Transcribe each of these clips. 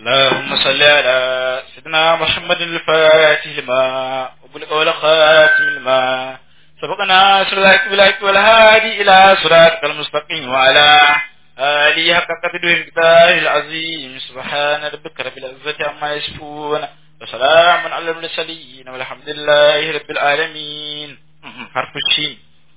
اللهم صل على سيدنا محمد الفاتح لما وبلغ والخاتم لما سبقنا سرلاك بلاك والهادي إلى صراطك المستقيم وعلى آله حق قدره المقدار العظيم سبحان ربك رب العزة عما يصفون وسلام على المرسلين والحمد لله رب العالمين حرف الشين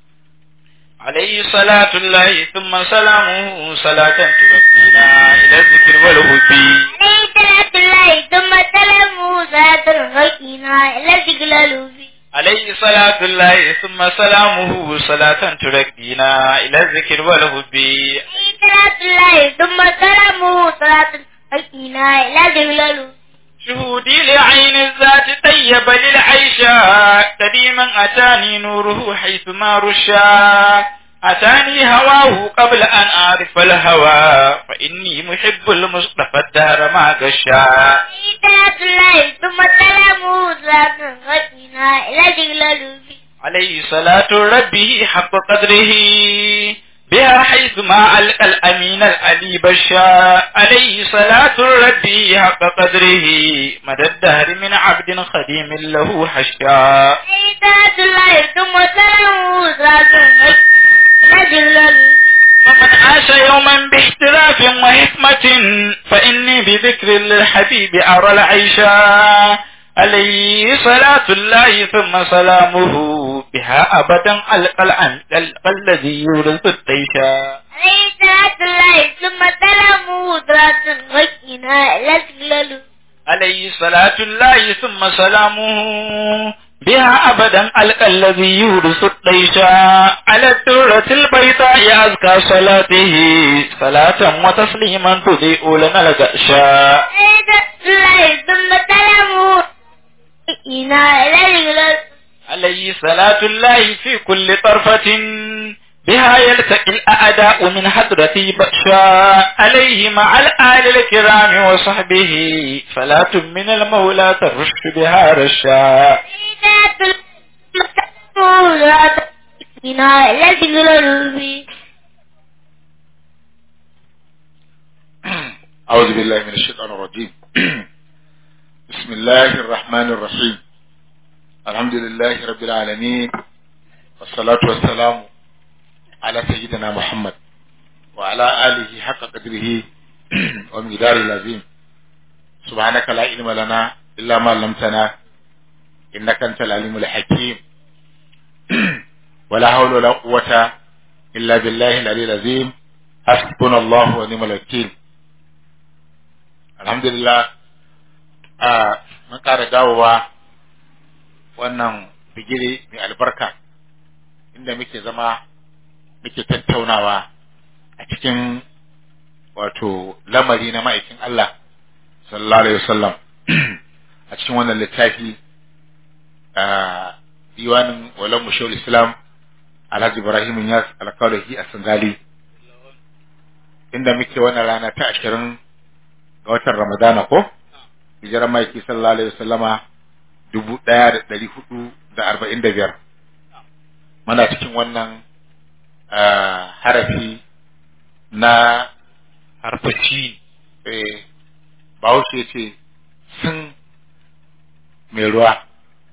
عليه صلاة الله ثم سلامه صلاة تبكينا إلى الذكر والهدي عليه صلاة الله ثم سلامه صلاة الركينا إلى ذكر عليه صلاة الله ثم سلامه صلاة تركينا إلى الذكر والهدي عليه صلاة الله ثم سلامه صلاة الركينا إلى ذكر شهودي لعين الذات طيب للعيشة قديما أتاني نوره حيث ما رشا أتاني هواه قبل أن أعرف الهوى فإني محب المصطفى الدهر ما غشا عليه صلاة الله ثم سلامه صلاة الركينا إلى ذكر عليه صلاة ربه حق قدره بها حيث ما ألقى الأمين العلي بشا عليه صلاة ربه حق قدره مدى الدهر من عبد خديم له حشا عليه صلاة الله ثم سلامه صلاة الركينا إلى ذكر ومن عاش يوما باحتراف وحكمة فإني بذكر للحبيب أرى العيشا عليه صلاة الله ثم سلامه بها أبدا ألقى العن- ألقى الذي يورث الطيشا عليه صلاة الله ثم سلامه صلاة الركينا إلى ذكر عليه صلاة الله ثم سلامه بها أبدا ألقى الذي يورث الطيشا على الدرة البيضاء أزكى صلاته صلاة وتسليما تضيء لنا الغشا الله ثم سلامه إنا إلى عليه صلاة الله في كل طرفة بها يلتقي الأعداء من حضرة بأشا عليه مع الآل الكرام وصحبه صلاة من المولى ترش بها رشا إنا إلى أعوذ بالله من الشيطان الرجيم بسم الله الرحمن الرحيم الحمد لله رب العالمين والصلاة والسلام على سيدنا محمد وعلى آله حق قدره ومقداره العظيم سبحانك لا علم لنا إلا ما علمتنا إنك أنت العليم الحكيم ولا حول ولا قوة إلا بالله العلي العظيم حسبنا الله ونعم الوكيل alhamdulillah a mun ƙara dawowa wannan bigire mai albarka inda muke zama muke tattaunawa a cikin wato lamari na ma'aikin Allah sallallahu alaihi wasallam a cikin wannan littafi a diwanin walan mushawar islam alhaji ibrahim yas alkawarahi a sangali inda muke wannan rana ta ashirin ga watan Ramadana ko? Hijirar maiki sallallahu Alaihi wasallama dubu ɗaya da ɗari hudu da arba'in da biyar. Muna cikin wannan harafi na harfaci Bahaushe ce sun mai ruwa.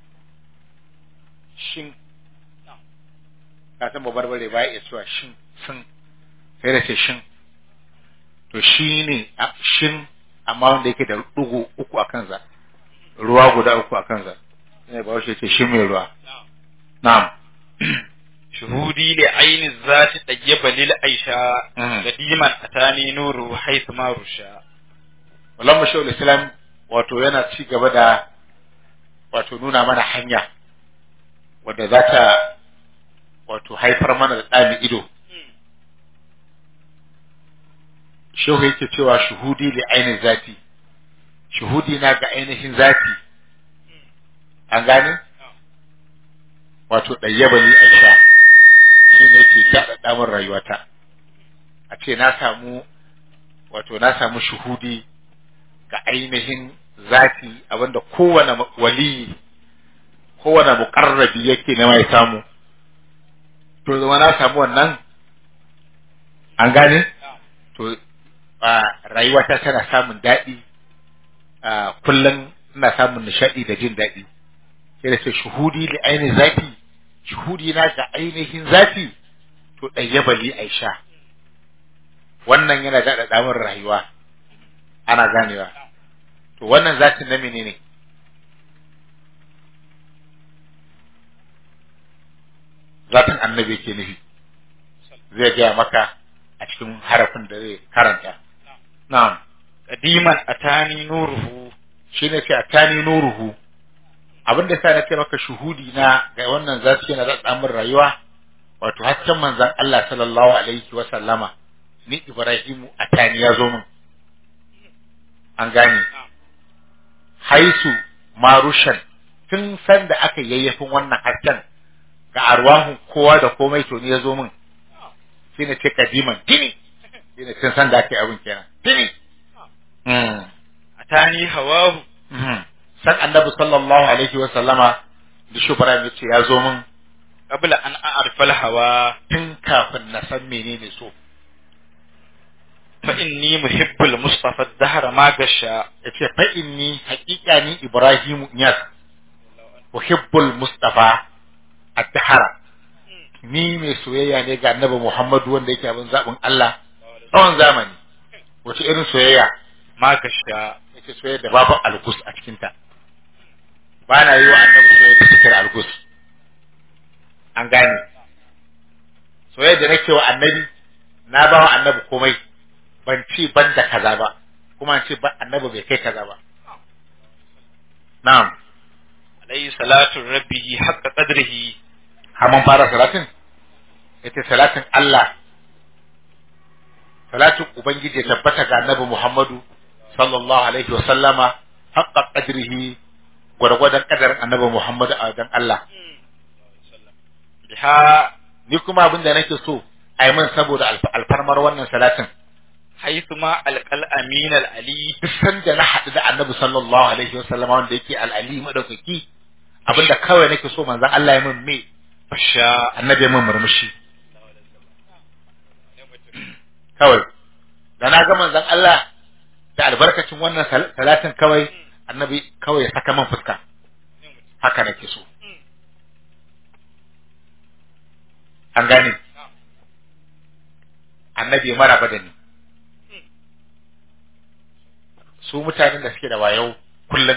Shin, ka san babarbare ba ya iya cewa shin, sun, sai da ce shin. To shi ne shin amma wanda yake da ɗugu uku a kansa ruwa guda uku a kansa ne ba shi ce shi mai ruwa na'am shuhudi li aini zati tayyaba lil aisha Mhm. qadiman atani nuru haythu ma rusha wallan mashawul islam wato yana ci gaba da wato nuna mana hanya wadda za ta wato haifar mana da ɗami ido shehu yake cewa shuhudi li ainihin zati shuhudi na ga ainihin zati an gane wato ɗayyaba ni aisha shi ne yake daɗaɗa min rayuwata a ce na samu wato na samu shuhudi ga ainihin zati abinda kowane waliyi kowane muƙarrabi yake nema ya samu to zama na samu wannan an gane to a rayuwata tana samun daɗi ah, kullum ina samun nishaɗi da jin daɗi sai da ce shuhudi da ainihin zafi shuhudi na ga ainihin zafi to ɗayyabali aisha wannan yana daɗa damar rayuwa ana ganewa to wannan zatin na menene zatin annabi ke nufi zai gaya maka a cikin harafin da zai karanta na'am qadiman atani nuruhu shi ne ce a tani nuruhu abin da sa na ce maka shuhudi na ga wannan zasu yana da tsamin rayuwa wato hasken manzon Allah sallallahu alaihi wa sallama ni Ibrahimu a tani ya zo min an gane haisu marushan tun san da aka yayyafin wannan hasken ga arwahun kowa da komai to ni ya zo min shi ne ce kadiman tini shi ne tun san da aka yi abin kenan tini Mm. atani hawahu Mhm. san annabi sallallahu alaihi wa sallama da shubra ya ce ya zo min qabla an a'rifa al-hawa tun kafin na san menene so fa inni muhibbul mustafa ad-dahra ma gasha yace fa inni haqiqa ni ibrahimu niyas uhibbul mustafa at-tahara ni mai soyayya ne ga annabi muhammadu wanda yake abin zabin Allah tsawon zamani wace irin soyayya ma gasha yace soyayya da babu algus a cikin ta ba na yi wa annabi soyayya da cikin algus an gane soyayya da nake wa annabi na ba wa annabi komai ban ce ban da kaza ba kuma an ce ba annabi bai kai kaza ba na'am alayhi salatu rabbihi haqqa qadrihi har mun fara salatin ita salatin Allah salatin ubangiji ya tabbata ga annabi Muhammadu sallallahu alaihi wa sallama haqqa qadrihi gwargwadon kadarin annabi Muhammadu a wajen Allah biha ni kuma abin da nake so a yi min saboda alf- alfarmar wannan salatin haythu ma alqal amin al-ali duk sanda na haɗu da annabi sallallahu alaihi wa sallama wanda yake al'ali madaukaki abinda kawai nake so manzon Allah ya min me fasha annabi ya min murmushi kawai da na ga manzon Allah da albarkacin wannan sal- salatin kawai annabi kawai ya saka min fuska haka nake so an gane annabi ya maraba da ni su mutanen da suke da wayo kullum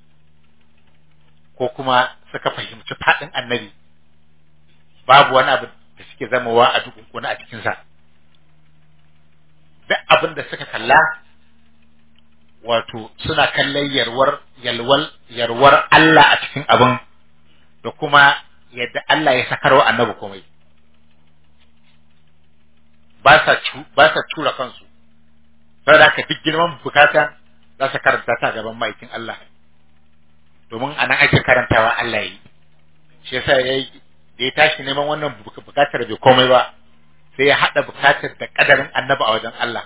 ko kuma suka fahimci faɗin annabi babu wani abu da suke zamawa a dukunkuna a cikinsa duk abin da suka kalla wato suna kallon yarwar yalwal yarwar Allah a cikin abin da kuma yadda Allah ya sakarwa annabi komai ba sa cu ba sa tura kansu saboda haka duk girman bukata za su karanta ta gaban ma'aikin Allah domin anan ake karantawa Allah yi shi yasa yayi da ya tashi neman wannan buk- bukatar bai komai ba sai ya hada bukatar da kadarin annabi a wajen Allah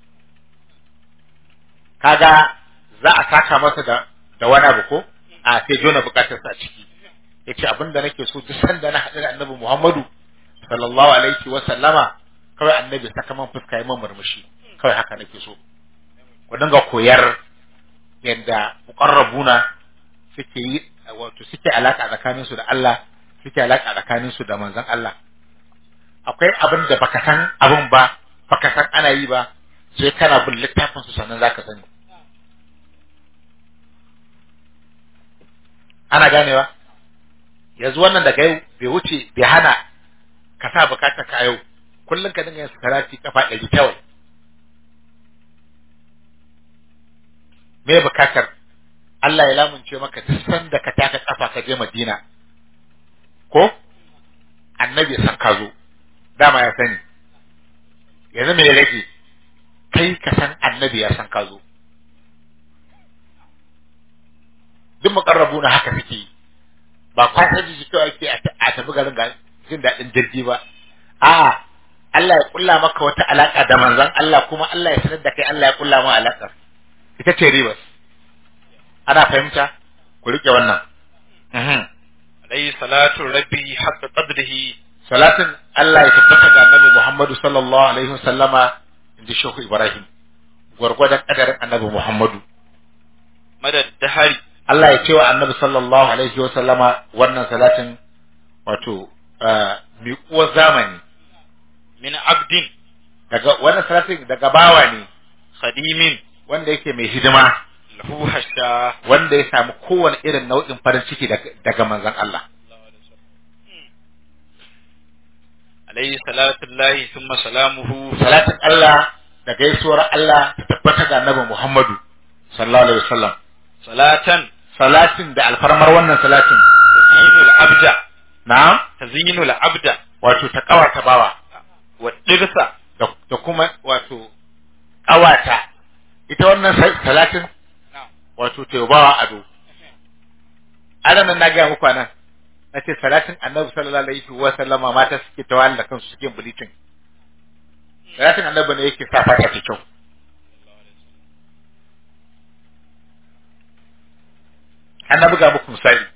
kaga za a saka masa da da wani abu ko a sai jona bukatar sa a ciki yace abinda nake so duk sanda na hadu da annabi Muhammadu sallallahu alaihi wa sallama kawai annabi saka man fuska yi man murmushi kawai haka nake so ku dinga koyar yadda muqarrabuna suke yi wato suke alaka tsakanin su da Allah suke alaka tsakanin su da manzon Allah akwai abin da baka san abin ba baka san ana yi ba sai kana bin littafin su sannan zaka sani ana ganewa yanzu wannan daga yau bai wuce bai hana ka sa bukatar ka yau kullum ka dinga yin salati kafa ɗari kawai me bukatar Allah ya lamunce maka duk sanda ka taka kafa ka je Madina ko annabi ya san ka zo dama ya sani yanzu me ya rage kai ka san annabi ya san ka zo duk mukarrabu na haka suke yi ba kwasa jiki kawai ake a ta- a tafi garin ga jin daɗin jirgi ba a Allah ya kulla maka wata alaka da manzon Allah kuma Allah ya sanar da kai Allah ya kulla ma alakar ita ce ribas ana fahimta ku rike wannan Mhm. alayhi salatu rabbihi haqqa qadrihi salatin Allah ya tabbata ga Annabi Muhammadu sallallahu alaihi wasallama inda Shehu Ibrahim gwargwadon kadarin Annabi Muhammadu madad dahari Allah ya ce wa annabi sallallahu alaihi wa sallama wannan salatin wato ah, miƙuwar zamani min abdin daga wannan salatin daga bawa ne khadimin wanda yake mai hidima lahu hasha wanda ya samu kowane irin nau'in farin ciki daga, daga manzon Allah alayhi salatu llahi thumma salamuhu salatin Allah da gaisuwar Allah ta tabbata ga annabi Muhammadu sallallahu alaihi wasallam salatan salatin da alfarmar wannan salatin tazinul abda na'am tazinul abda wato ta kawata bawa wa dirsa da, da kuma wato kawata ita wannan sa- salatin wato ta yi bawa ado adam nan na gaya muku nan na ce salatin annabi sallallahu alaihi wa sallama mata suke tawali da kansu suke bleaching salatin annabi ne yake sa fata ta kyau an na buga muku misali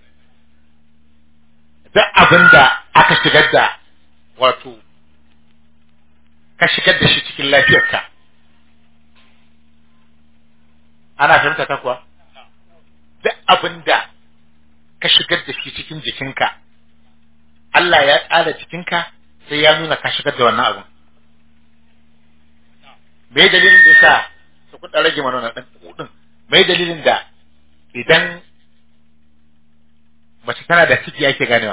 duk abin da aka shigar da wato ka shigar da shi cikin lafiyarka ana fahimta ta kuwa duk abin da ka shigar da shi cikin jikinka Allah ya tsara jikinka sai ya nuna ka shigar da wannan abin me dalilin da sa su kuɗa rage mana wannan ɗan kuɗin me dalilin da idan mace tana da ciki yake ganewa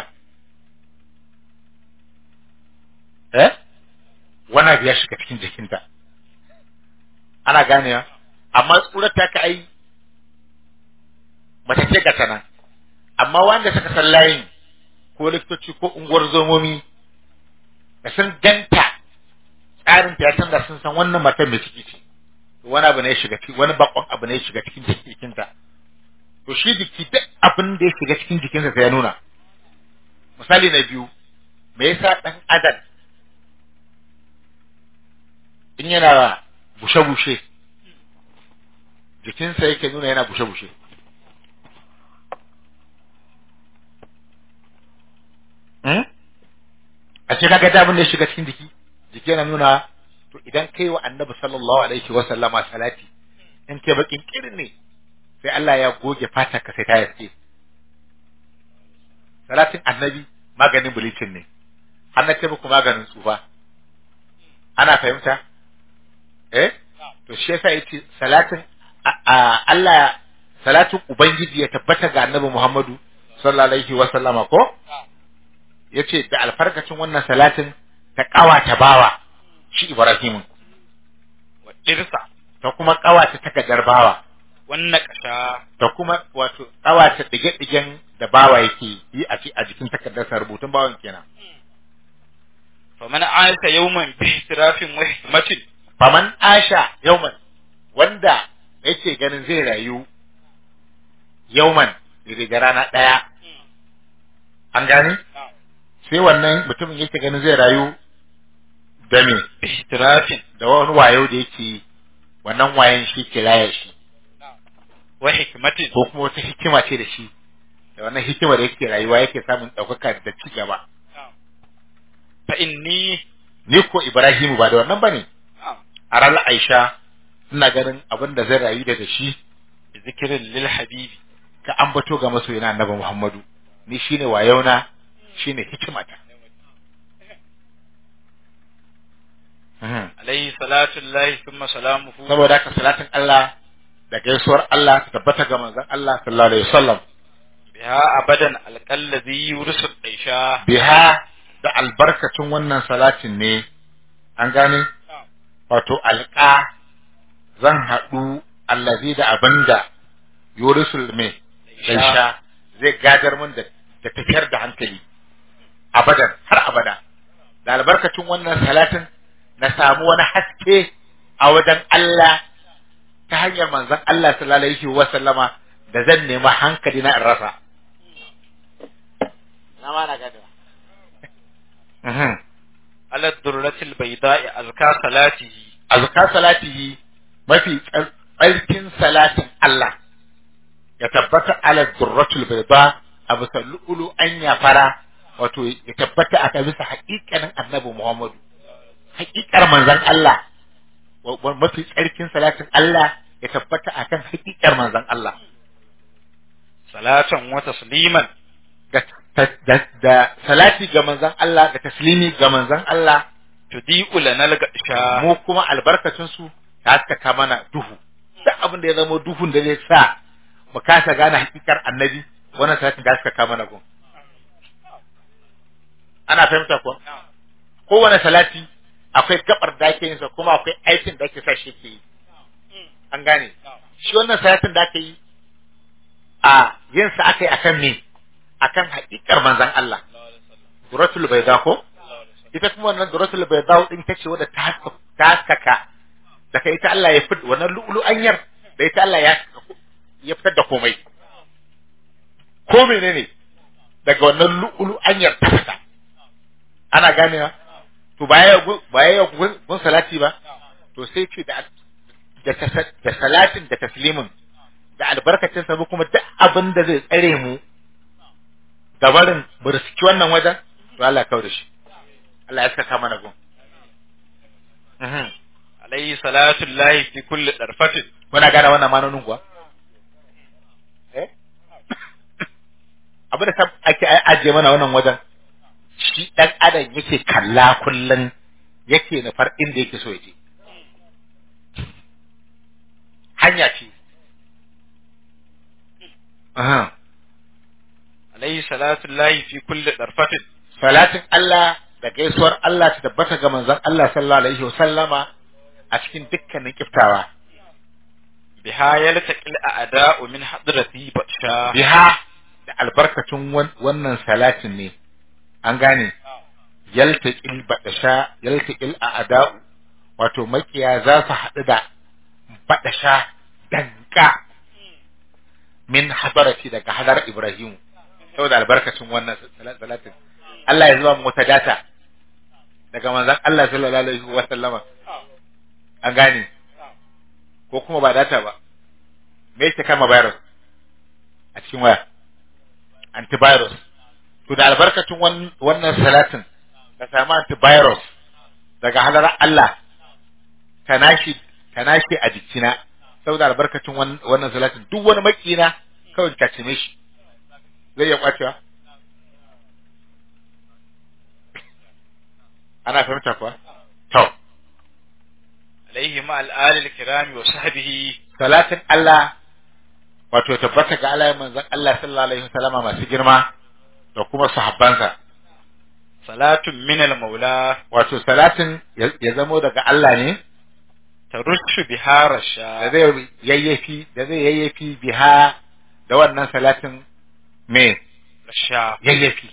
eh wani abu ya shiga cikin jikinta ana ganewa amma tsurar ta ka ai mace ce ga tana amma wanda suka san layin ko likitoci ko unguwar zomomi da sun ganta tsarin ta ya canza sun san wannan matar mai ciki ce to wani abu ne ya shiga ciki wani bakon abu ne ya shiga cikin jikinta to shi jiki duk abin da ya shiga cikin jikinsa sai ya nuna misali na biyu me yasa dan adam in yana bushe-bushe jikinsa yake nuna yana bushe-bushe Hmm? a ce kaga da abin da ya shiga cikin jiki jiki yana nuna to idan kai wa annabi sallallahu alaihi wa sallama salati in kai bakin kirin ne sai Allah ya goge fatar ka sai ta yaske salatin annabi maganin bulicin ne har na ce muku maganin tsufa ana fahimta eh to shi yasa yace salatin a- a- Allah salatin ubangiji ya tabbata ga annabi Muhammadu sallallahu alaihi wa sallama ko yace da alfarkacin wannan salatin ta kawata bawa shi Ibrahimu wa dirsa ta kuma kawata takardar bawa wannan kasha da kuma wato kawata dige-digen da bawa yake yi a ci- a jikin takardarsa rubutun bawan kenan faman aisa yawman bi ihtirafin wa hikmatin faman asha yauman wanda yake ganin zai rayu yauman daga rana ɗaya an gane sai wannan mutumin yake ganin zai rayu da me bi ihtirafin da wani wayo da yake yi, wannan wayan shi ke raya shi wa hikmatin ko kuma wata hikima ce da shi da wannan hikima da yake rayuwa yake samun ɗaukaka da ci gaba fa inni ni ko Ibrahimu ba da wannan bane a ranar Aisha ina ganin abin da zai rayu da da shi bi zikrin lil habibi ka ambato ga masoyina annabi Muhammadu ni shine wayona shine hikimata Mhm. alayhi salatu llahi thumma salamuhu saboda haka salatin Allah da gaisuwar Allah ta tabbata ga manzon Allah sallallahu alaihi wasallam biha abadan alqallazi yurisu daisha biha da albarkacin wannan salatin ne an gane wato alqa zan haɗu allazi da abinda yurisul me daisha zai gadar min da da tafiyar da hankali abadan har abada da albarkacin wannan salatin na samu wani haske a wajen Allah ta hanyar manzon Allah sallallahu alaihi wa sallama da zan nemi hankali na in rasa na ma na gado ala durratil bayda'i azka salatihi azka salatihi mafi tsar- tsarkin salatin Allah ya tabbata ala durratul bayda a bisa lu'ulu anya fara wato ya tabbata a bisa haƙiƙanin annabi Muhammadu haƙiƙar manzon Allah wa- wa- mafi tsarkin salatin Allah ya tabbata akan haƙiƙar manzon Allah salatan wa tasliman da, da, da salati ga manzon Allah da taslimi ga manzon Allah tudi'u lanal gasha mu kuma albarkacin su ta haskaka mana duhu duk abin da ya zama duhun da zai sa mu kasa gane hakikar annabi wannan salatin da haskaka mana gun ana fahimta ko kowane salati akwai gabar da ake yin sa kuma akwai aikin da ake sa shi ke yi an gane shi wannan salatin da aka yi a yin sa aka yi akan me akan hakikar manzon Allah duratul bayda ko ita kuma wannan duratul bayda din ta ce wadda ta haska- ta haskaka daga ita Allah ya fit wannan lu'lu'anyar da ita Allah ya ya fitar da komai ko menene daga wannan lu'lu'anyar ta fita ana ganewa to baya gu- baya gun gun salati ba to sai ce da da tasa- da salatin da taslimin da albarkacin sa kuma duk abin da zai tsare mu da barin mu riski wannan wajen to Allah ya kawo da shi Allah ya saka mana gun Mhm. alayhi salatu llahi fi kulli darfatin Muna gane wannan manonin kuwa? Eh? Abin da ta ake ajiye mana wannan wajen, shi ɗan adam yake kalla kullum yake nufar inda yake so ya je. Hanya ce. Aha. alayhi salatu llahi fi kulli darfatin Salatin Allah da gaisuwar Allah ta tabbata ga manzon Allah sallallahu alaihi wa sallama a cikin dukkanin kiftawa. biha yaltaqil a'da'u min hadrati batsha biha da albarkacin wan- wannan salatin ne an gane yaltaqil badasha yaltaqil a'da'u wato makiya za su haɗu da badasha danka min hadarati daga hadar Ibrahim saboda albarkacin wannan sal- salatin Allah ya zuba mu wata data daga manzon Allah sallallahu alaihi wa sallama an gane ko kuma ba data ba me yake kama virus a cikin waya antivirus to da albarkacin wan- wannan salatin ka samu antivirus daga halar Allah ka nashi ka nashi a jikina saboda albarkacin wan- wannan salatin duk wani makina kawai ka cime shi zai iya kwacewa ana fahimta kuwa to alayhi ma al-ali al-kirami wa sahbihi salatin Allah wato ya tabbata ga Allah manzon Allah sallallahu alaihi wasallama masu girma da kuma sahabbansa salatun min al-maula wato salatin ya ya zamo daga Allah ne tarushu biha da rasha zai yayyafi da zai yayyafi biha da wannan salatin me rasha yayyafi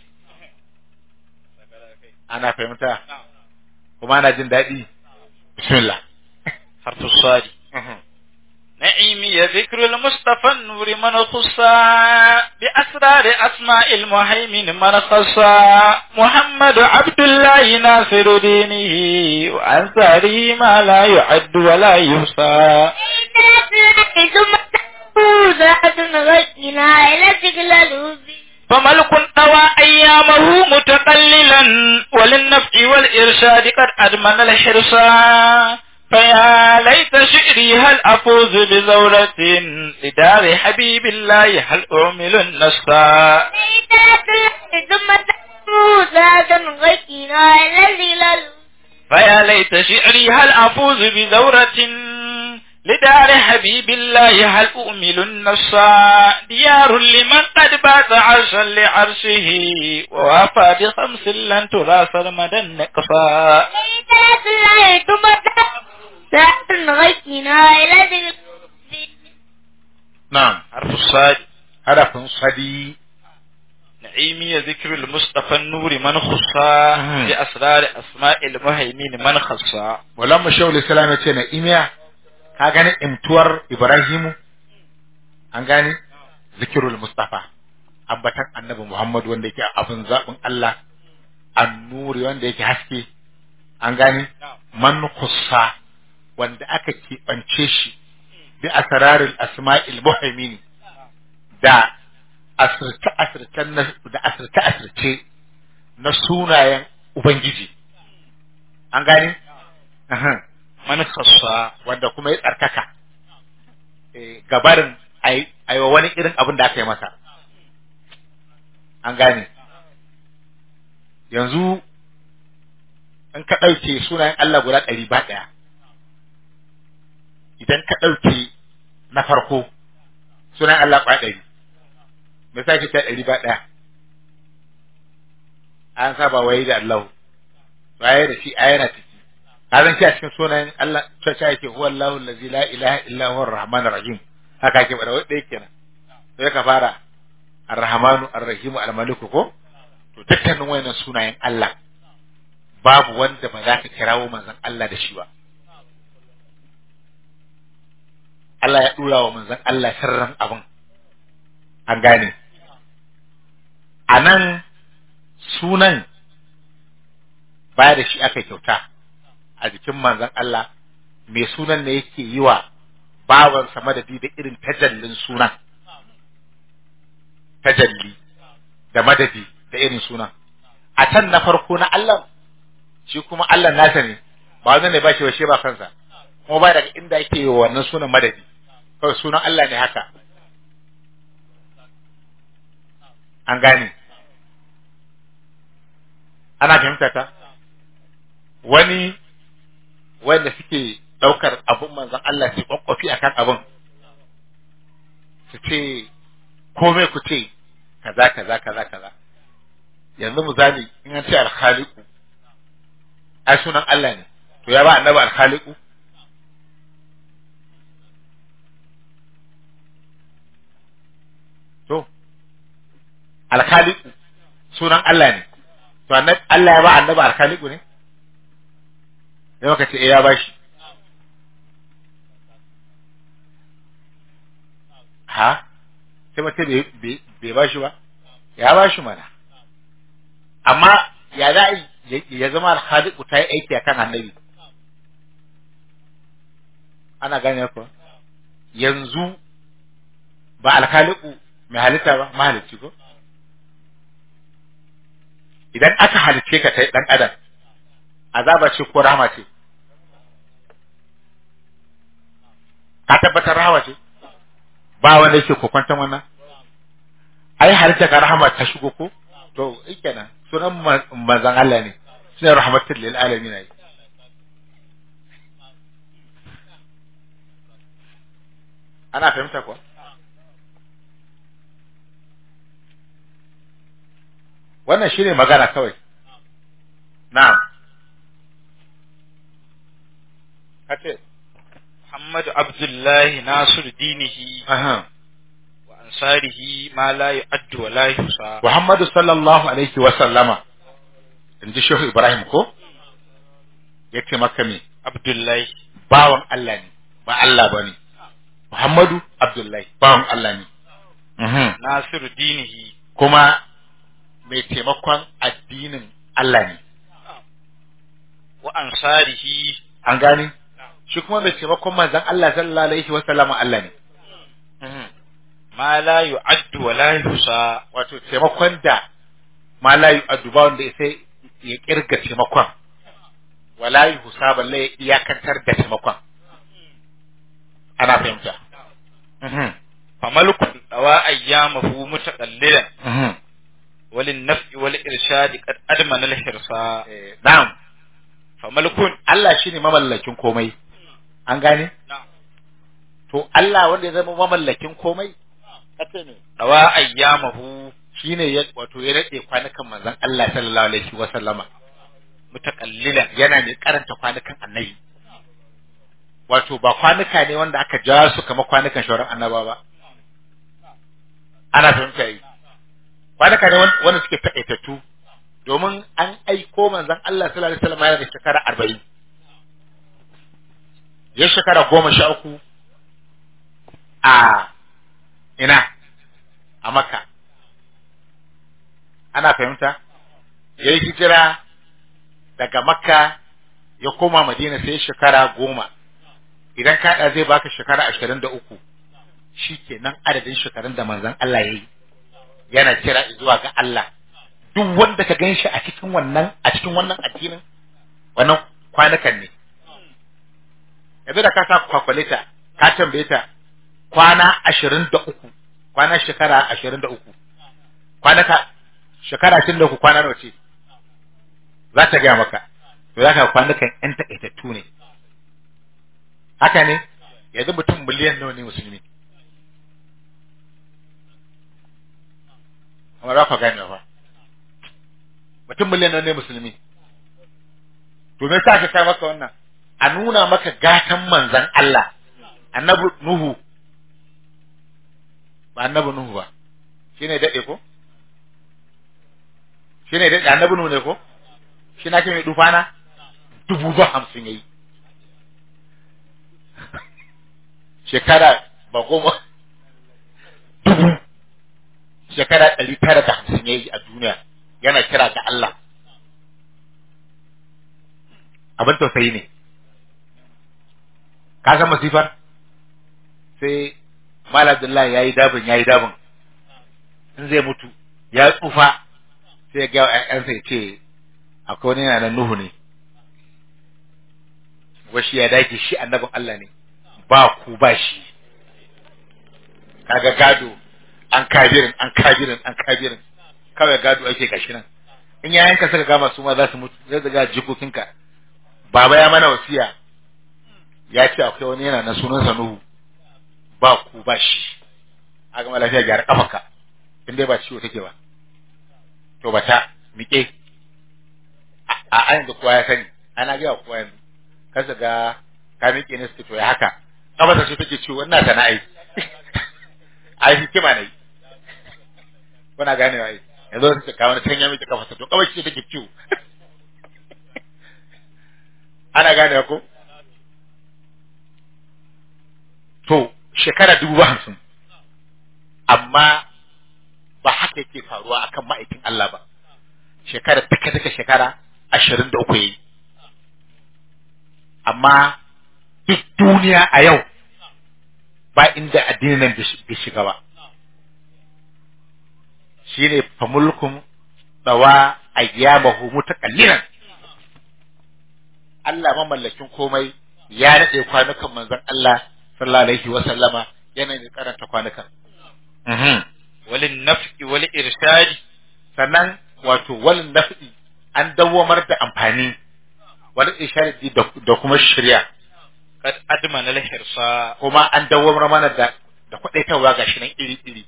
ana fahimta kuma ana jin daɗi bismillah harfu sadi نعيمي ذكر المصطفى النور من خصا بأسرار أسماء المهيمن من خصا محمد عبد الله ناصر دينه وأنصاره ما لا يعد ولا يحصى ثم تفوزات غينا إلى تقلل فملك طوى أيامه متقللا وللنفع والإرشاد قد أدمن الحرصا فيا ليت شعري هل أفوز بزورة لدار حبيب الله هل أعمل النصا ثم تفوزات غينا إلى تقلل فيا ليت شعري هل أفوز بزورة لدار حبيب الله هل أؤمل النصا ديار لمن قد بات عرشا لعرشه ووافى بخمس لن ترى سرمدا نقصا ثم تفوزات غينا إلى تقلل na'am حرف الصاد harafin sadi نعيمي ذكر المصطفى النور من خصا مم. بأسرار أسماء المهيمين من خصا Mulan Mashawul Islam ya ce na imiya ka gani imtuwar Ibrahimu an gani zikirul Mustafa ambatan annabi Muhammad wanda yake abin zaɓin Allah annuri wanda yake haske an gani man khussa wanda aka keɓance shi bi asrarul asma'il muhaimini da asirce asirce da asirce asirce na sunayen Ubangiji an gani Aha. من خصا wanda kuma ya tsarkaka eh, gabarin a yi wa wani irin abin da aka yi masa an gane yanzu in ka ɗauke sunayen Allah guda ɗari ba ɗaya idan ka ɗauke na farko sunayen Allah ba ɗari me sa ke ta ɗari ba ɗaya an saba waye da Allah waye da shi ayana ciki ka zan shi a cikin sunayen Allah cewa yake huwa Allahu allazi la ilaha illa huwa ar-rahmanur rahim haka ake bada wanda yake nan sai ka fara ar-rahmanu ar-rahim al-maliku ko to dukkanin wayannan sunayen Allah babu wanda ba za ka kirawo manzon Allah da shi ba Allah ya dura wa manzon Allah sirran abin an gane a nan sunan baya da shi aka kyauta a jikin manzon Allah mai sunan ne yake yi wa bawansa madadi da irin tajallin sunan tajalli da madadi da irin sunan a can na farko na Allah shi kuma Allah nasa ne ba wanda ne ba shi washe ba kansa kuma ba daga inda yake yi wa wannan sunan madadi kawai sunan Allah ne haka an gane ana fahimta ta wani wanda suke ɗaukar abun manzon Allah su kwakwafi akan abun su ce komai ku ce kaza kaza kaza kaza yanzu misali in an ce alkhaliku ai sunan Allah ne to ya ba annabi alkhaliku to alkhaliku sunan Allah ne to annabi Allah ya ba annabi alkhaliku ne sai maka ce eh ya bashi ha sai mace bai bashi ba ya bashi mana amma ya za ya zama alkhaliku ta yi aiki akan annabi ana gane ko yanzu ba alkhaliku mai halitta ba mahalicci ko idan aka halicce ka kai dan adam azaba ce ko rahama ce ka tabbatar rahama ce ba wanda yake kokwantan wannan ai halitta ka rahama ta shigo ko to kenan sunan manzon Allah ne sunan rahmatul lil alamin ai ana fahimta ko wannan shine magana kawai na'am kace Muhammadu Abdullahi Nasir dinihi aha wa ansarihi ma la yu'addu wa la yuhsa Muhammadu sallallahu alaihi wa sallama inji Shehu Ibrahim ko yace maka me Abdullahi bawan Allah ne ba Allah bane Muhammadu Abdullahi bawan Allah ne mhm Nasir dinihi kuma mai taimakon addinin Allah ne wa ansarihi an gane shi kuma mai taimakon manzon Allah sallallahu alaihi wa sallama Allah ne mhm ma la yu'addu wa la yuhsa wato taimakon da ma la yu'adduba wanda sai ya kirga taimakon wala yuhsa balle ya iyakantar da taimakon ana fahimta mhm famalku dawa ayyamahu mutaqallilan mhm walin naf'i wal irshadi qad admana al hirsa Eh, na'am famalkun Allah shine mamallakin komai an gane to Allah wanda ya zama mamallakin komai kace ne dawa ayyamahu shine ya wato ya rade kwanukan manzon Allah sallallahu alaihi wa sallama mutaqallilan yana ne karanta kwanukan annabi wato ba kwanuka ne wanda aka ja su kamar kwanukan shauran annaba ba ana fahimta yi kwanuka ne wan- wanda suke taƙaitattu domin an aiko manzon Allah sallallahu alaihi wasallam yana da shekara arba'in ya shekara goma sha uku a ina a makka ana fahimta ya yi hijira daga makka ya koma madina sai shekara goma idan kaɗa zai baka shekara ashirin da uku shi kenan adadin shekarun da manzon Allah ya yi yana kira zuwa ga Allah duk wanda ka gan shi a cikin wannan a cikin wannan addinin wannan kwanukan ne yanzu da ka sa kwakwalita ka tambaye ta kwana ashirin da uku kwana shekara ashirin da uku kwanaka shekara tun da ku kwana nawa ce za ta gaya maka to za ka kwanukan yan takaitattu ne haka ne yanzu mutum miliyan nawa ne musulmi amma za ka gane ba mutum miliyan nawa ne musulmi to me yasa ka kai maka wannan a nuna maka gatan manzan Allah annabi Nuhu ba annabi Nuhu ba shine dade ko shine dade annabi Nuhu ne ko shi na ce mai dufana dubu ba hamsin yayi shekara ba goma dubu shekara ɗari tara da hamsin yayi a duniya yana kira ga Allah abin tausayi ne ka san masifar sai Mal Abdullahi yayi dabin yayi dabin in zai mutu ya tsufa sai ya ga ƴaƴansa ya ce akwai wani yana nan Nuhu ne washi ya dage shi annabin Allah ne ba ku ba shi kaga gado an kabirin an kabirin an kabirin kawai gado ake gashi nan in yayanka suka gama su ma za su mutu zai daga jikokinka baba ya mana wasiya ya ce akwai wani yana na sunansa Nuhu ba ku ba shi a gama lafiya gyara kafanka in dai ba ciwo take ba to ba ta miƙe a a yanzu kowa ya sani ana ga kowa yanzu kasa ga ka miƙe ne suke to ya haka kafarsa ce take ciwo wannan sana'ai ai hikima ne kuna gane ai yanzu suka kawo wani sanya miki kafarsa to kawai ce take ciwo ana gane ko to shekara dubu ba hamsin amma ba haka yake faruwa akan ma'aikin Allah ba shekara duka duka shekara ashirin da uku yayi amma duk duniya a yau ba inda addinin nan bai shiga ba shine famulkum dawa ayyamahu mutakallilan Allah mamallakin komai ya nade kwanukan manzon Allah sallallahu alaihi wa sallama yana da karanta kwanukan walin naf'i wal irshadi sannan wato walin naf'i an dawwamar da amfani wal irshadi da kuma shirya kad admana al hirsa kuma an dawwamar mana da da kwadaitarwa gashi nan iri iri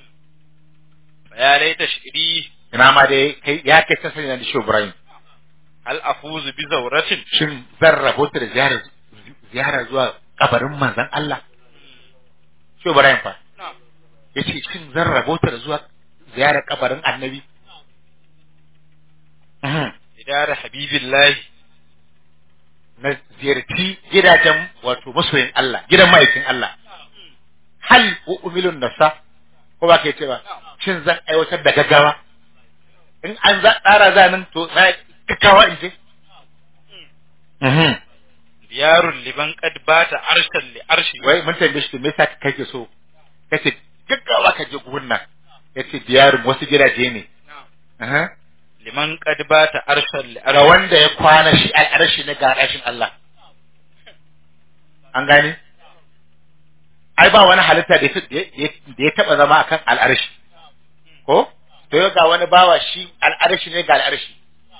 ya laita shiri ina ma dai kai ya kai ta sanya da Shehu Ibrahim hal afuzu bi zawratin shin zan rabota da ziyara ziyara zuwa kabarin manzon Allah Shehu Ibrahim fa yace shin zan rabota da zuwa ziyarar kabarin annabi idara habibillahi na ziyarci gidajen wato masoyin Allah gidan ma'aikin Allah hal umilun nasa ko ba ke ce ba shin zan aiwatar da gaggawa in an za tsara zanin to na gaggawa in je diyarun liman qad bata arshan li arshi wai mun tambaye shi me yasa kake so kace gaggawa ka je gurin nan yace diyarun wasu gidaje ne Aha. liman qad bata arshan li ga arshi wanda ya kwana shi al'arshi na ga rashin Allah an gane ai ba wani halitta da ya da ya taba zama akan al'arshi ko to yau ga wani bawa shi al'arshi ne ga al'arshi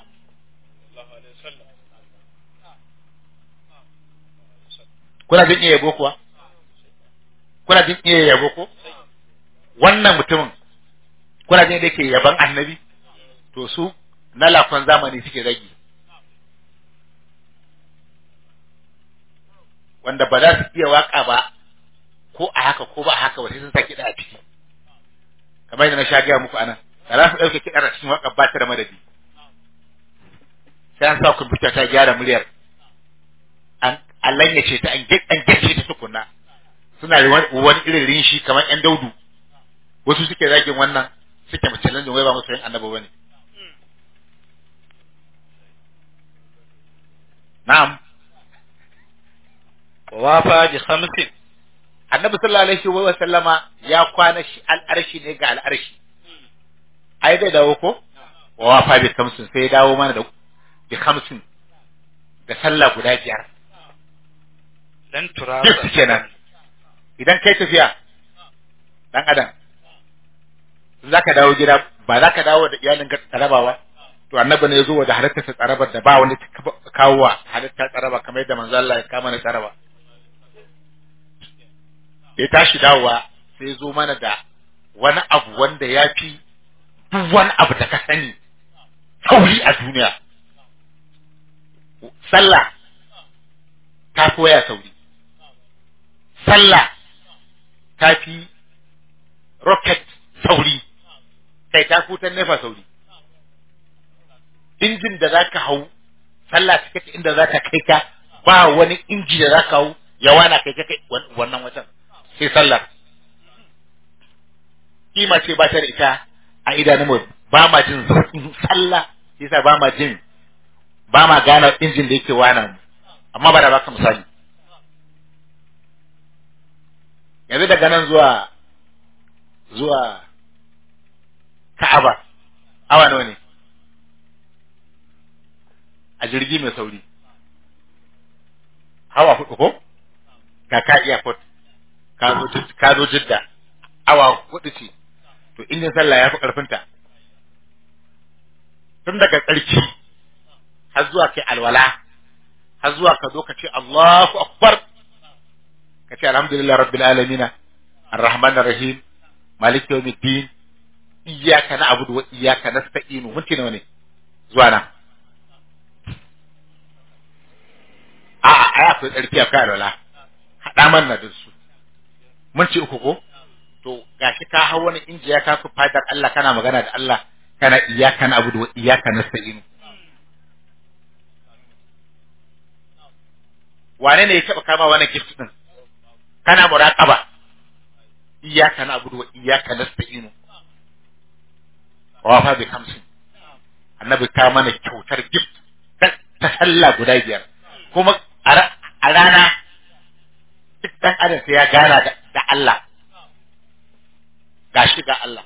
kuna jin iya yabo kuwa kuna jin iya yabo ko wannan mutumin kuna jin da yake yaban annabi to su na lafan zamani suke rage wanda ba za su iya waka ba ko a haka ko ba a haka ba sai sun sa kiɗa a ciki kamar yadda na sha gaya muku anan da za su ɗauke kiɗa a cikin waka ba ta da madadi sai an sa kwamfuta ta gyara muryar an an lanyace ta an ge- an gyace ta tukunna suna da wani wani irin rinshi kamar yan daudu wasu suke zagin wannan suke mace lanjin wai ba musu yin annaba bane na'am wa wafa bi khamsin annabi sallallahu alaihi wa sallama ya kwana shi al'arshi ne ga al'arshi ai zai dawo ko wa wafa bi khamsin sai ya dawo mana da bi khamsin da sallah guda biyar dan turasa duk kenan idan kai tafiya dan adam za ka dawo gida ba za ka dawo da iyalin ka tsaraba ba to annabi ne ya zo da halittar ta tsarabar da ba wani ta kawo wa halittar tsaraba kamar yadda manzo Allah ya kama na tsaraba ya tashi dawowa sai ya zo mana da wani abu wanda ya fi duk wani abu da ka sani sauri a duniya sallah ta fi waya sauri sallah ta fi rocket sauri kai ta kutan nefa sauri injin da za ka hau sallah ta kace inda za ta kai ka ba wani inji da za ka hau ya wana kai ka kai wannan wajen sai sallar kima ce ba ta da ita a idanunmu ba ma jin zafin sallah yasa ba ma jin ba ma gane injin da yake wana mu amma ba da baka misali yanzu daga nan zuwa zuwa Ka'aba awa nawa ne a jirgi mai sauri hawa hudu ko ka ka airport ka zo ka zo jidda awa hudu ce to injin sallah ya fi karfinta tun daga tsarki har zuwa kai alwala har zuwa ka zo ka ce Allahu akbar ka ce alhamdulillah rabbil alamin arrahman arrahim malik yawmiddin iyyaka na'budu wa iyyaka nasta'in minti nawa ne zuwa nan a a ai akwai tsarki a kai alwala hada man na da su minti uku ko to gashi ka hau wani injiya ka ku fadar Allah kana magana da Allah kana iyyaka na'budu wa iyyaka nasta'in wane ne ya taba kama wani gift din kana muraqaba iyyaka na'budu wa iyyaka nasta'in wa fa bi khamsin annabi ka mana kyautar gift ta sallah guda biyar kuma a rana duk dan adam sai ya gana da Allah gashi ga Allah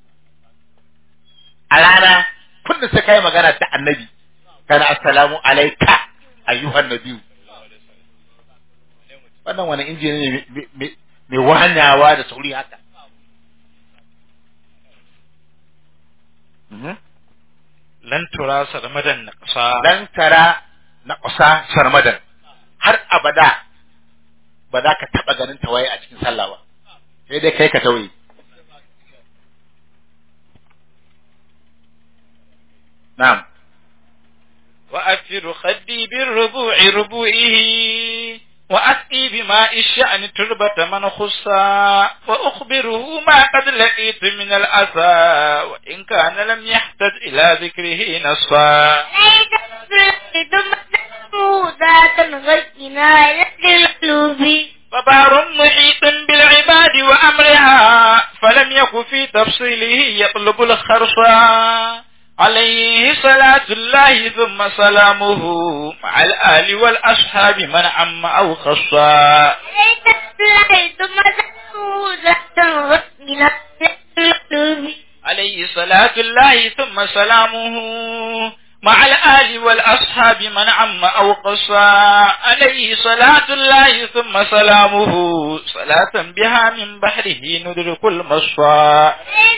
a rana kullum sai kai magana da annabi kana assalamu alayka ayyuhan nabiyyu wannan wani injini ne mai wahanyawa da sauri haka lan tura sarmadan na ƙasa lan tara na ƙasa sarmadan har abada ba za ka taɓa ganin tawaye a cikin sallah ba sai dai kai ka tawaye na'am وأثر خدي بالربوع ربوعه وأسقي بماء الشأن تربة من خصا وأخبره ما قد لقيت من الأسى وإن كان لم يحتج إلى ذكره نصا فبار محيط بالعباد وأمرها فلم يك في تفصيله يطلب الخرصا عليه صلاة الله ثم سلامه مع الآل والأصحاب من عم أو خصا عليه صلاة الله ثم سلامه مع الآل والأصحاب من عم أو قصا عليه صلاة الله ثم سلامه صلاة بها من بحره ندرك المصفى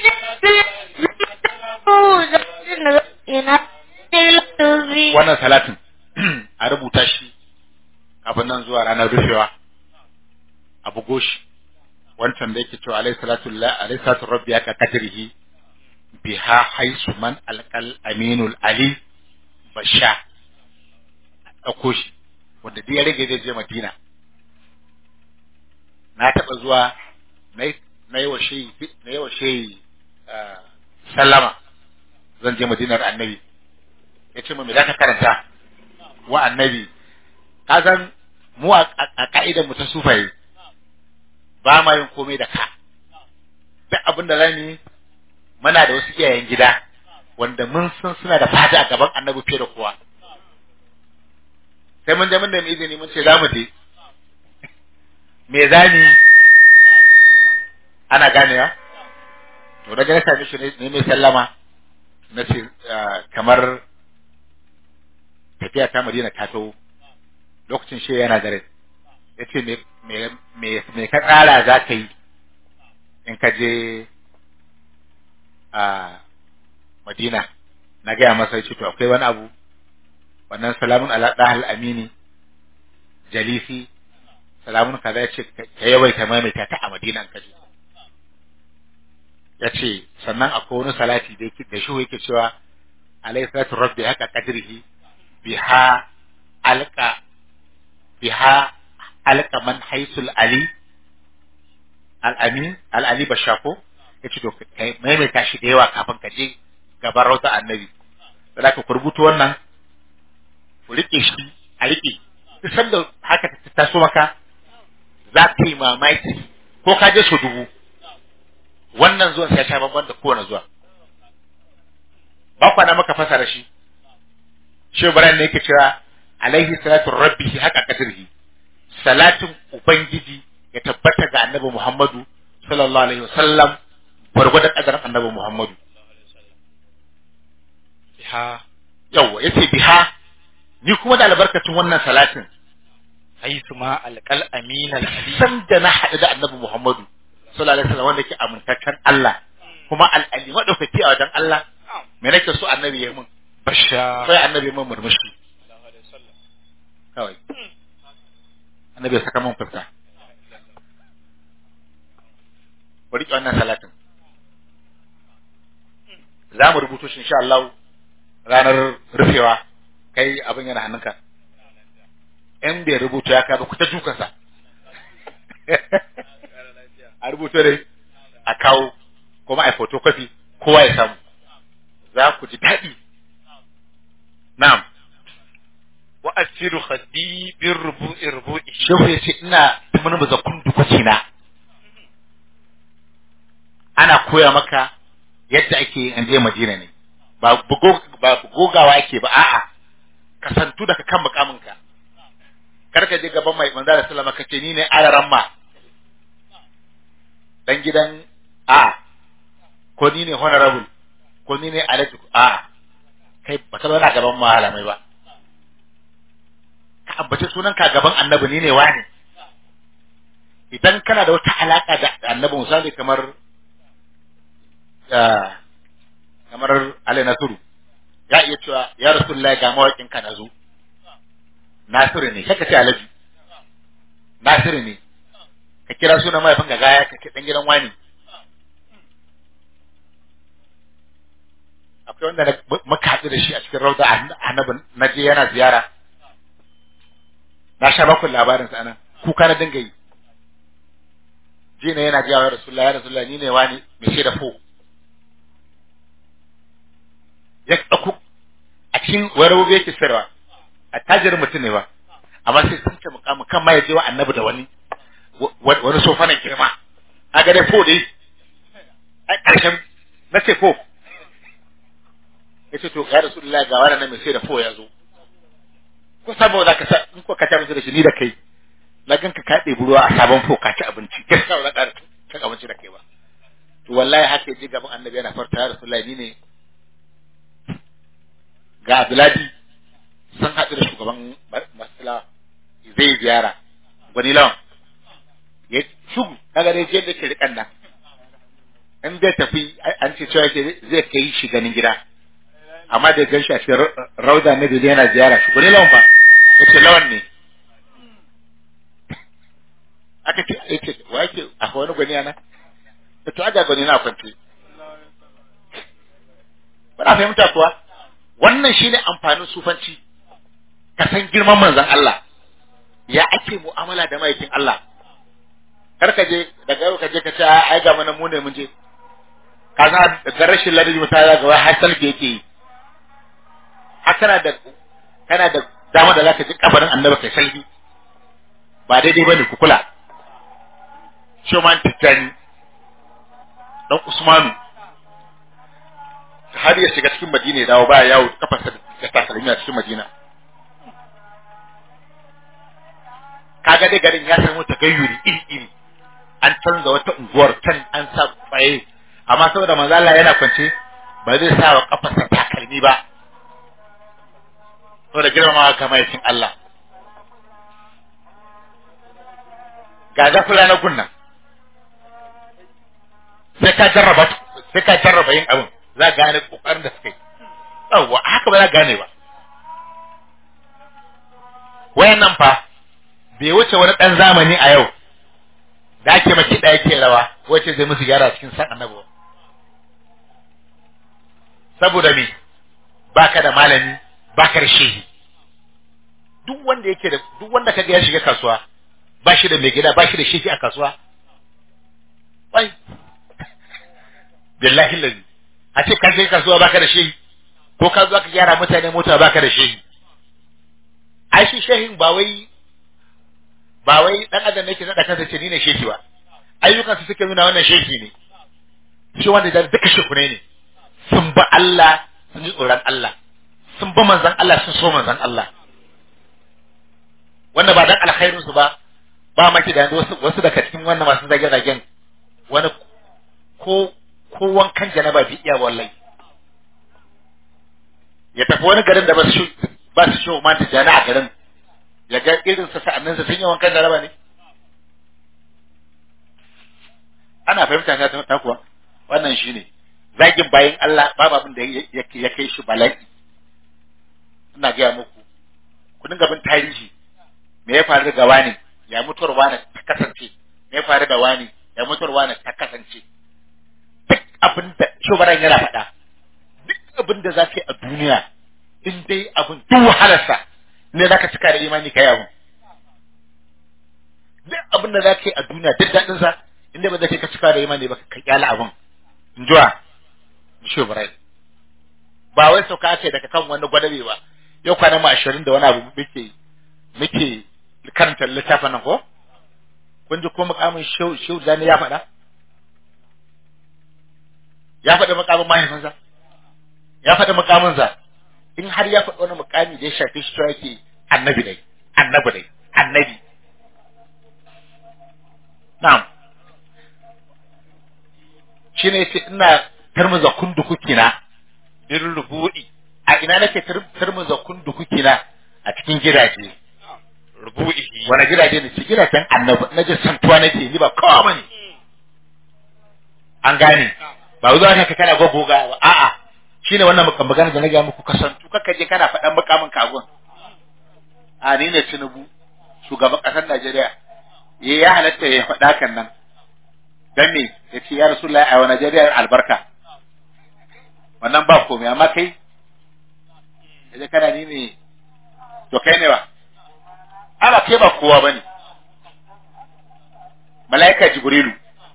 wannan salatin a rubuta shi abin nan zuwa ranar rufewa a bugo shi wancan da yake cewa alayhi salatu alayhi salatu rabbi aka kadrihi biha haisu man alqal aminul ali basha dauko shi wanda duk ya rage zai je madina na taba zuwa na yi wa shehi na yi wa shehi sallama zan je madinar annabi ya ce me za ka karanta wa annabi ka san mu a ka'idar mu ta sufaye ba ma yin komai da ka duk abin da zamu yi muna da wasu iyayen gida wanda mun san suna da fata a gaban annabi fiye da kowa sai mun je mun da mu izini mun ce za mu je me zani ana ganewa to daga na same shi ne mai sallama na ce kamar tafiya ta madina ta taho lokacin shi yana da rai ya ce me ka tsara za ka yi in ka je a Madina na gaya masa yace to akwai wani abu wannan salamun ala dahal amini jalisi salamun kaza yace ka yawaita maimaita ta a Madina an kaje yace sannan akwai wani salati da yake da shi yake cewa alayhi salatu rabbi haka qadrihi biha alqa biha alqa man haisul ali al-amin al-ali bashako yace to kai maimaita shi da yawa kafin ka je gaban rauta annabi da ka kurbuto wannan ku rike shi a rike duk sanda haka ta taso maka za ka yi mamaki ko ka je su dubu wannan zuwan sai ya sha bamban da kowane zuwa ba kwana maka fasara shi shi Ibrahim ne yake cewa alaihi salatu rabbihi haka kadrihi salatin ubangiji ya tabbata ga annabi Muhammadu sallallahu alaihi wasallam gwargwadon kadarin annabi Muhammadu biha yawa yace biha ni kuma da albarkacin wannan salatin haisu ma alqal amin al ali san da na haɗu da annabi Muhammadu sallallahu alaihi wasallam wanda yake amintaccen Allah kuma al-ali madaukaki a wajen Allah me nake so annabi ya mun basha sai annabi mun murmushi kawai annabi ya saka mun fuska ku riƙe wannan salatin za mu rubuto shi insha Allah ranar rufewa kai abin yana hannunka in bai rubuta ya kai ba ku ta dukansa a rubuto dai a kawo kuma a photocopy kowa ya samu za ku ji daɗi na'am wa asiru khaddi bir rubu'i rubu'i shehu ya ce ina murmuza kundukwaci na ana koya maka yadda ake an je madina ne ba bugo ba gogawa ake ba a'a kasantu daga kan mukaminka kar ka je gaban mai manzo da sallama kace ni ne alaran ma dan gidan a ko ni ne honorable ko ni ne alaji a kai ba ka zauna gaban malamai ba ka ambaci sunan ka gaban annabi ni ne wani idan kana da wata alaka da annabi misali kamar ah, kamar Ali Nasiru ya iya cewa ya Rasulullahi ga mawaƙin ka nazo Nasiru ne kaka ce Alhaji Nasiru ne ka kira sunan mahaifin ga gaya ka ce dan gidan wani akwai wanda na- muka haɗu da shi a cikin rauda annabi na je yana ziyara na sha bakun labarin sa anan kuka na dinga yi je ne yana jiya wa rasulullahi ya rasulullahi ni ne wani mai shaida fo ya ɗauko a cikin warawobe yake sayarwa a tajirin mutum ne ba amma sai sun ce mukamu kan ma ya je wa annabi da wani wa- wani sofanan girma a ga dai fo dai a ƙarshen na ce fo ya ce to ya rasulullahi ga wani nan mai shaida fo ya zo ko saboda ka sa in ko ka ta musu da shi ni da kai na ganka ka ɗebi ruwa a sabon fo ka ci abinci gaskiya ba za ka cin abinci da kai ba to wallahi haka ya je gaban annabi yana farta ya rasulullahi ni ne ga Abduladi sun haɗu da shugaban masala zai ziyara gwani lawan ya shugu kaga dai je da ke rikan nan in zai tafi an ce cewa yake zai kai shi ganin gida amma da gan shi a cikin rauda ne da yana ziyara shi gwani lawan fa ya ce lawan ne aka ce ya ce wa yake akwai wani gwani ana ya to aga gwani na kwance Bana fahimta kuwa wannan shine amfanin sufanci ka san girman manzon Allah ya ake mu'amala da maikin Allah kar ka je daga yau ka je ka ce ai ga mana mu ne mun je ka san da rashin ladabi mutane ga wai har salge yake yi har kana da kana da dama da zaka ji kabarin annabi kai salbi ba daidai bane ku kula Shoman Tijjani dan Usmanu har ya shiga cikin Madina ya dawo baya yawo kafarsa da takalmi a cikin Madina kaga dai garin ya samu tagayyuri iri iri an canza wata unguwar can an sa tsaye amma saboda manzo Allah yana kwance ba zai sa wa kafarsa takalmi ba saboda girmamawa kamar yakin Allah ga zafira na gunna sai ka jarraba sai ka jarraba yin abin za ka gane kokarin da suka yi yawwa haka ba za ka gane ba wayannan fa bai wuce wani dan zamani a yau da ake maki da yake rawa wace zai musu gyara cikin san annabi saboda me baka da malami baka da shehi duk wanda yake da duk wanda kaga ya shiga kasuwa ba shi da mai gida ba shi da shehi a kasuwa wai billahi lazi a ce ka shiga kasuwa baka da shehi ko ka zo ka gyara mutane mota baka da shehi ai shi shehin ba wai ba wai dan adam ne ke nada kansa ce ni ne shehi ba ayyukan su suke nuna wannan shehi ne shi wanda da duka shekune ne sun ba Allah sun ji tsoron Allah sun ba manzan Allah sun so manzan Allah wanda ba dan alkhairin su ba ba maki da wasu wasu daga cikin wannan masu zage zagen wani ko ko wankan janaba bi iya wallahi ya tafi wani garin da ba su ba su shi ma ta jana a garin ya ga irin sa sa'annin sa sun yi wankan janaba ne ana fahimta ta ta kuwa wannan shine zagin bayan Allah babu abin da ya kai shi bala'i ina gaya muku ku dinga bin tarihi me ya faru da wani ya mutuwar wani ta kasance me ya faru da wani ya mutuwar wani ta kasance duk abin da shugaban yana faɗa duk abin da za ka yi a duniya in dai abin duk wahalarsa ne za ka cika da imani ka yi abin duk abin da za ka yi a duniya duk daɗinsa in dai ba za ka cika da imani ba ka kyala abin in jiwa shugaban ba wai sauka ake daga kan wani gwadabe ba yau kwanan mu ashirin da wani abu muke muke karanta littafin nan ko kun ji ko mukamin shehu zani ya faɗa ya faɗi mukamin mahaifinsa ya faɗi mukaminsa in har ya faɗi wani mukami da ya shafi shi to yake annabi dai annabi dai annabi na'am shine yace ina tarmuza kundukuki na bin rubu'i a ina nake tarmuza kundukuki na a cikin gidaje rubu'ihi wani gidaje ne ce gidajen annabi na ji santuwa nake ni ba kowa bane an gane ba zuwa ka kana gogoga ba a'a shine wannan mukan magana da na ga muku kasantu kaka je kana faɗan mukamin kagun a ni ne Tinubu shugaban ƙasar Najeriya eh ya halatta ya faɗa kan nan dan me yace ya Rasulullahi a wa Najeriya albarka wannan ba komai amma kai kaje kana ni ne to kai ne ba ana kai ba kowa bane malaika jibrilu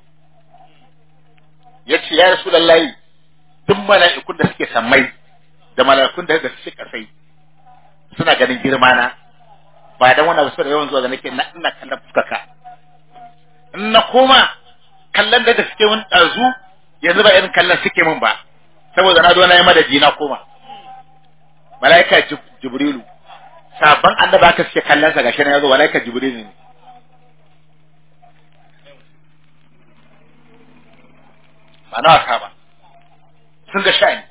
yace ya rasulullahi duk mala'ikun da suke sammai da mala'ikun da suke kasai suna ganin girma na ba dan wannan wasu da yawan zuwa da nake na ina kallon fuskaka in na koma kallon da suke mun dazu yanzu ba irin kallon suke mun ba saboda na zo na yi madadi na koma mala'ika jibrilu sabon annaba aka suke kallon sa gashi na yazo malaika jibril ne ba na wasa ba sun ga sha'ani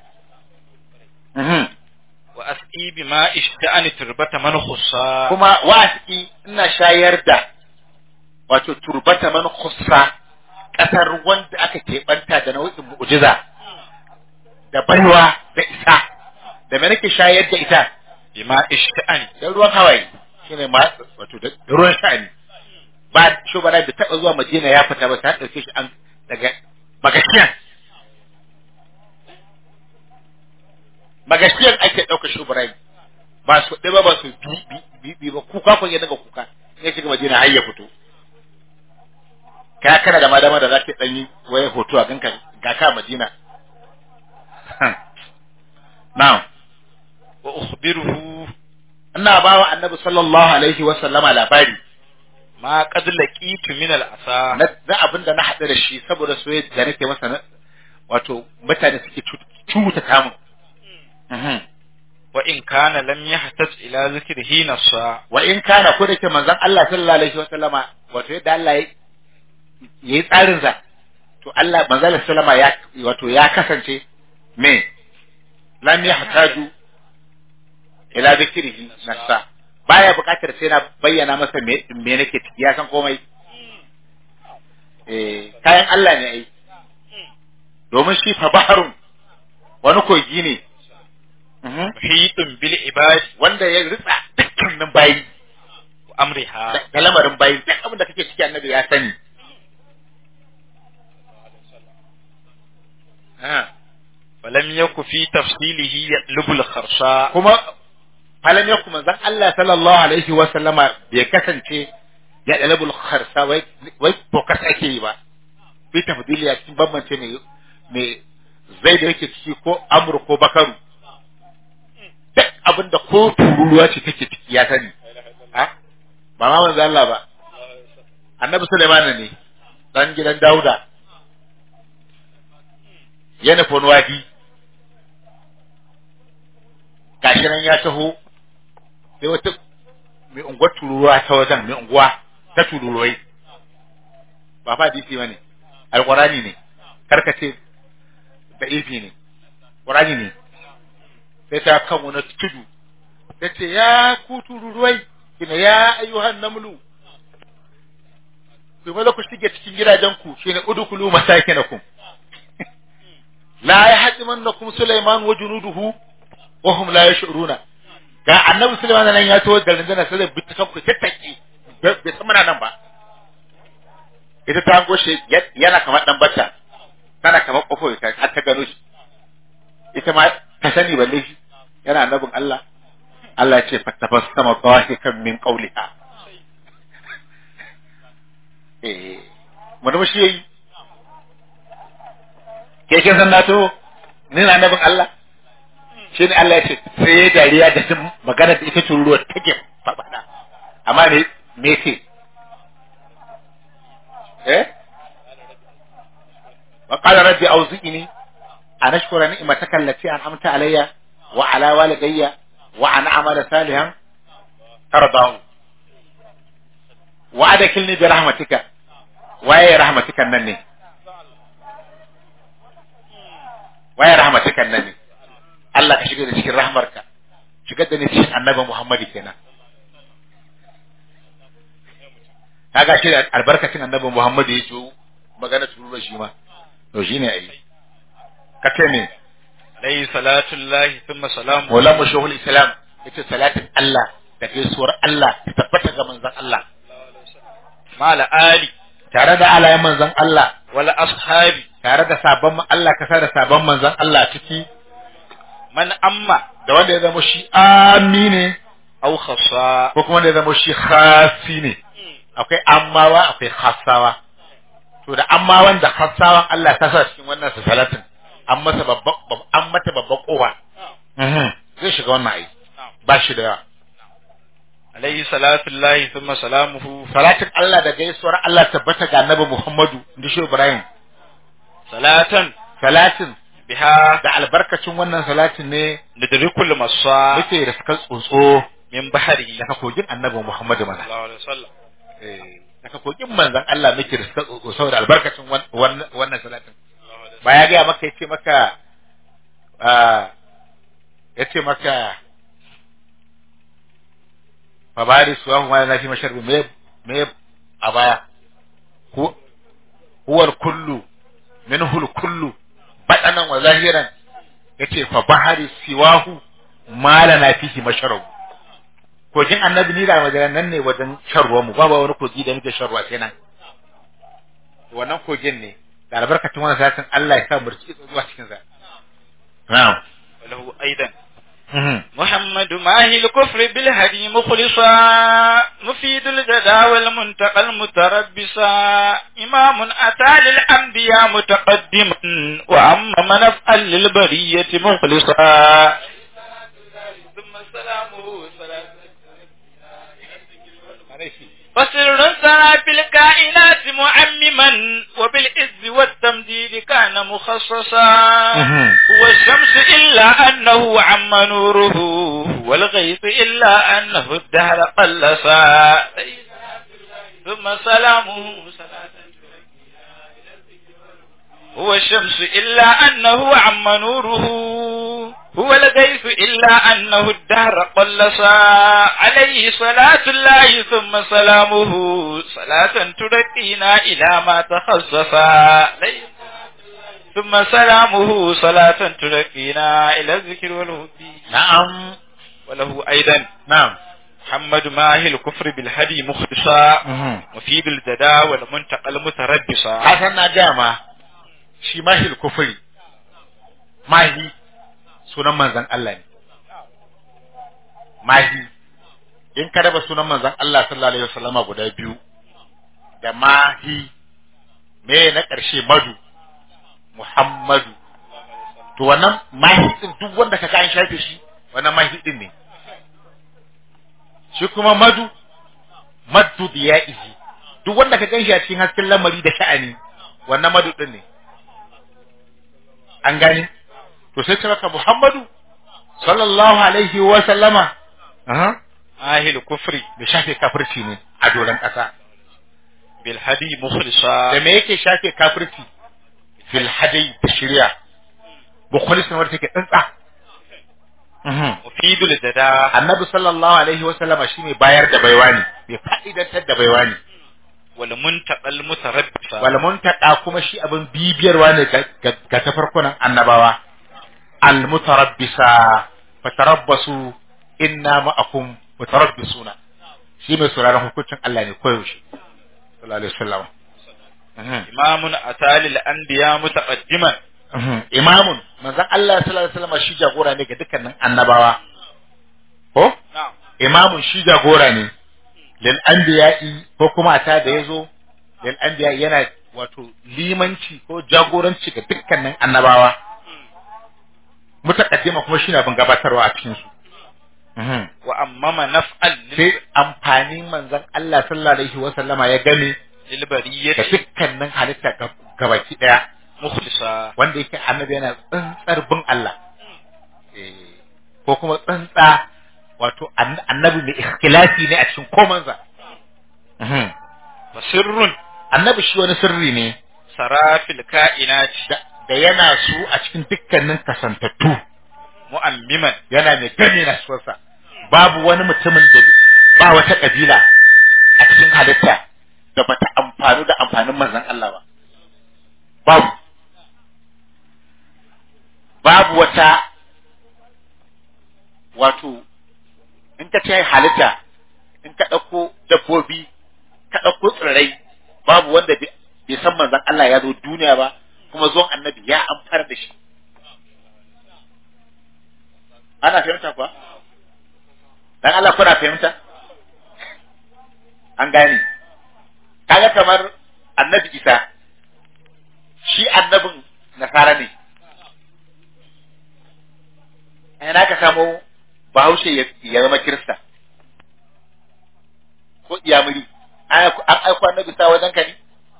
wa asqi bima ishta'ani turbata man khussa kuma wasi ina shayar da wato turbata man khussa kasar wanda aka keɓanta da nau'in mu'jiza da baiwa da isa da me nake shayar da ita bima ishta'ani da ruwan hawaye shine ma wato da ruwan sha'ani ba shugaba da taba zuwa Madina ya fita ba ta dauke shi an daga magashiyan magashiyan ake dauka shugaba ba su ɗaya ba ba su bi bi ba kuka kun ya daga kuka ya shiga Madina har ya fito ka kana da madama da zaka dan yi waye hoto a ganka ga ka Madina na'am wa ukhbiruhu ina ba wa annabi sallallahu alaihi wa sallama labari ma qad laqitu min al-asa na na abin da na haɗu da shi saboda soyayya da nake masa na wato mutane suke cuta kamun wa in kana lam yahtaj ila zikrihi nassa wa in kana ko da ke manzon Allah sallallahu alaihi wa sallama wato yadda Allah ya yi tsarin sa to Allah manzon Allah sallama ya wato ya kasance me lam yahtaju ila zikrihi nassa baya buƙatar sai na bayyana masa me me nake ciki ya san komai eh kayan Allah ne ai domin shi fa baharun wani kogi ne Mhm. muhitun bil ibad wanda ya ritsa dukkanin bayi wa amriha da da lamarin bayi duk abin da kake ciki annabi ya sani Ah. falam yaku fi tafsilihi yatlubul kharsa kuma falam ya kuma zan Allah sallallahu alaihi wa sallama bai kasance ya dalabul kharsa wai wai focus ake yi ba bi tafdili ya cikin bambance ne me zai da yake ciki ko amur ko bakaru duk abinda ko tururuwa ce take ciki ya sani ha ba ma manzo Allah ba annabi Sulaiman ne dan gidan Dauda ya nufi wani wadi gashi nan ya taho sai wata mai unguwar tururuwa ta wajen mai unguwa ta tururuwai ba fa hadisi bane alqurani ne karkace da ifi ne qurani ne sai ta kan wani tudu ta ce ya ku tururuwai kina ya ayyuhan namlu ku maza ku shige cikin gidajenku shine udkhulu masakinakum la yahdimannakum sulaiman wa junuduhu wa hum la yash'uruna ga annabi sulaiman nan ya to da rundunar sai bi ta kanku tattaki bai san muna nan ba ita ta goshe yana kamar dan bacca tana kamar kofo ta har ta gano shi ita ma ta sani balle shi yana annabin Allah Allah ya ce fatabassama dhahikan min qawliha eh mun shi yayi ke kin san na to ni na annabin Allah shi ne Allah ya ce sai ya dariya da jin magana da ita tururuwa take faɗa amma me me ce eh wa qala rabbi awzi'ni an ashkura ni'mataka allati an'amta alayya wa ala walidayya wa an a'mala salihan tardahu wa adkhilni bi rahmatika waye rahmatika nan ne waye rahmatika nan ne Allah ka shiga da cikin rahmarka shigar da ni cikin annabi Muhammadu kenan kaga shi da albarkacin annabi Muhammadu ya ce magana turura shi ma to shine ai ka ce me alayhi salatu llahi thumma salamu Maulan Mashahul Islam yace salatin Allah da gaisuwar Allah ta tabbata ga manzon Allah mala ali tare da alayen manzon Allah wala ashabi tare da sabon Allah ka sa da sabon manzon Allah ciki man amma da wanda ya zama shi amine aw khassa ko kuma wanda ya zama shi khasi ne akwai ammawa akwai khassawa to da ammawan da khassawan Allah ta sa cikin wannan salatin an masa babban an mata babban kowa zai shiga wannan ai ba shi da yawa alayhi salatu llahi thumma salamuhu salatin Allah da gaisuwar Allah tabbata ga Annabi Muhammadu inda shi Ibrahim salatan salatin biha da albarkacin wannan salatin ne nadrikul masa muke da suka tsotso min bahari daga kogin Annabi Muhammadu mana sallallahu alaihi wasallam eh daga kogin manzon Allah muke da suka tsotso saboda albarkacin wan- wannan wannan salatin ba ya gaya maka yace maka ah yace maka fa bari suwahu ma na fi masharbi me me a baya hu huwa kullu minhu kullu badanan wa zahiran yace fa bahari siwahu ma lana fihi masharabu kogin annabi ni da wajen nan ne wajen shan ruwan mu babu wani kogi da muke shan ruwa sai nan wannan kogin ne da albarkacin wannan satin Allah ya sa mu riki zuwa cikin sa na'am وله أيضا محمد ماهي الكفر بالهدي مخلصا مفيد الجدى والمنتقى المتربصا إمام أتى للأنبياء متقدما وأما من أفعل للبرية مخلصا ثم سلامه سلام فسر سرى في الكائنات معمما وبالعز والتمديد كان مخصصا هو الشمس إلا أنه عم نوره هو الغيث إلا أنه الدهر قلصا ثم سلامه صلاة هو الشمس إلا أنه عم نوره هو الغيث إلا أنه الدهر قلصا عليه صلاة الله ثم سلامه صلاة ترقينا إلى ما تخصصا ثم سلامه صلاة ترقينا إلى الذكر والهدي na'am وله أيضا na'am محمد ماهي الكفر بالهدي مختصا مفيد الجدا والمنتقى المتربصا hasan na gaya ma shi mahil kufuri mahi sunan manzan Allah ne mahi in ka raba sunan manzan Allah sallallahu alaihi wasallama guda biyu da mahi me na ƙarshe madu muhammadu to wannan mahi din duk wanda ka an shafe shi wannan mahi din ne shi kuma madu maddu diya'ihi duk wanda ka ganshi a cikin hasken lamari da sha'ani wannan madu din ne an gani to sai ce maka Muhammadu sallallahu alaihi wa sallama aha ماهي الكفر da shafe kafirci ne a doron ƙasa بالهدي da مخلصا me yake shafe kafirci fil hadai da shirya mukhlisin wanda take tsantsa Mhm. مفيد الجدا annabi sallallahu alaihi wa sallama shine bayar da baiwa ne bai fa'idantar da baiwa ne والمنتقى المتربصا wal muntaqa kuma shi abin bibiyarwa ne ga- ga ga tafarkunan annabawa al mutarabbisa fatarabbasu inna ma'akum mutarabbisuna shi mai sauraron hukuncin Allah ne koyaushe sallallahu alaihi wasallam Mhm. إمام أتى للأنبياء متقدما Mhm. imamun manzon Allah sallallahu alaihi wasallam shi jagora ne ga dukkanin annabawa ko نعم imamun shi jagora ne lil anbiya'i ko kuma ata da yazo lil anbiya'i yana wato limanci ko jagoranci ga dukkanin annabawa mutaqaddima kuma shi na bin gabatarwa a cikin su Mhm. وأمم نفعا sai amfanin manzon Allah sallallahu alaihi wa sallama ya game للبرية da dukkanin halitta ga- gabaki daya مخلصا wanda yake annabi yana tsantsar bin Allah Eh, ko kuma tsantsa wato an- annabi mai ikhlasi ne a cikin komansa Mhm. وسر annabi shi wani sirri ne سرى في الكائنات da da yana su a cikin dukkanin kasantattu مؤمما yana mai gani na suwarsa babu wani mutumin da ba wata kabila a cikin halitta da bata amfanu da amfanin manzon Allah ba babu babu wata wato in ka ce halitta in ka ɗauko dabbobi ka ɗauko tsirrai babu wanda bai bai san manzon Allah ya zo duniya ba kuma zuwan annabi ya amfana da shi ana fahimta kuwa dan Allah kuna fahimta an gane kaga kamar annabi Isa shi annabin nasara ne ina ka samu bahaushe ya ya zama kirista ko iyamuri an aiko- an aiko annabi sa wajen ka ne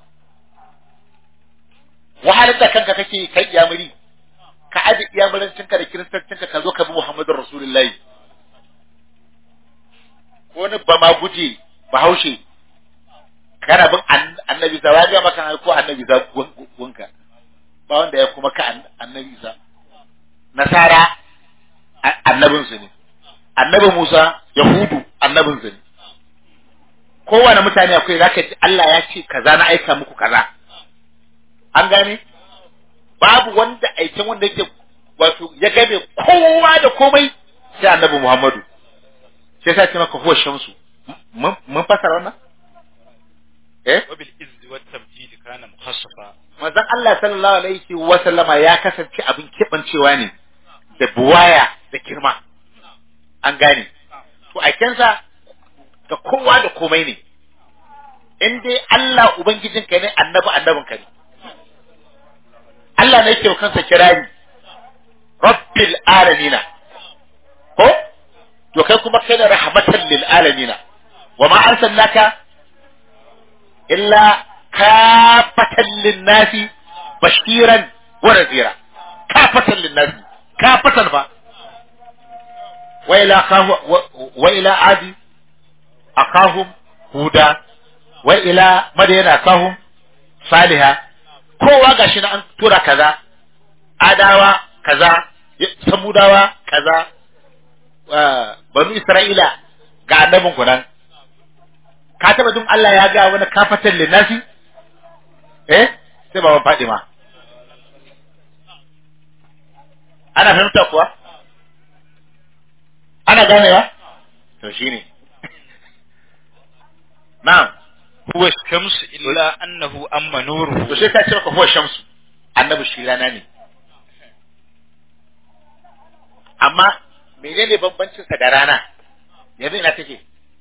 wahalar da kanka kake kai iyamuri ka aje iyamurancinka da kiristancinka ka zo ka bi Muhammadu Rasulullahi ko wani ba ma guje bahaushe kana bin an- annabi sa ya ga maka ko annabi sa gun- gunka ba wanda ya kuma ka an- annabi sa nasara a- annabinsu ne annabi Musa Yahudu annabinsu ne kowane mutane akwai zaka ji Allah ya ce kaza na aika muku kaza an gane babu wanda aikin wanda yake wato ya game kowa da komai sai annabi Muhammadu sai sa ce maka huwa shamsu mun mun fasara wannan eh وبالإذ والتمجيد كان مخصصا manzon Allah sallallahu alaihi wa sallama ya kasance abin kebancewa ne da buwaya da girma an gane to aikensa ga kowa da komai ne in dai Allah ubangijinka ne annabi annabinka ne Allah ne yake wa kansa kirari rabbil alamina ko to kai kuma kai da rahmatan lil alamina wa ma arsalnaka illa kafatan lin nasi bashiran wa nadhira kafatan lin nasi kafatan ba wa ila kahu wa ila adi akahum huda wa ila madyana akahum saliha kowa gashi na an tura kaza adawa kaza samudawa kaza wa- banu isra'ila ga annabin ku nan ka taba jin Allah ya ga wani kafatan linnasi eh sai baban Fadima ana fahimta kuwa ana ganewa to shine na'am huwa shamsu illa annahu amma nuruhu to sai ka ce maka huwa shamsu annabi shi rana ne amma menene bambancin sa da rana yanzu ina take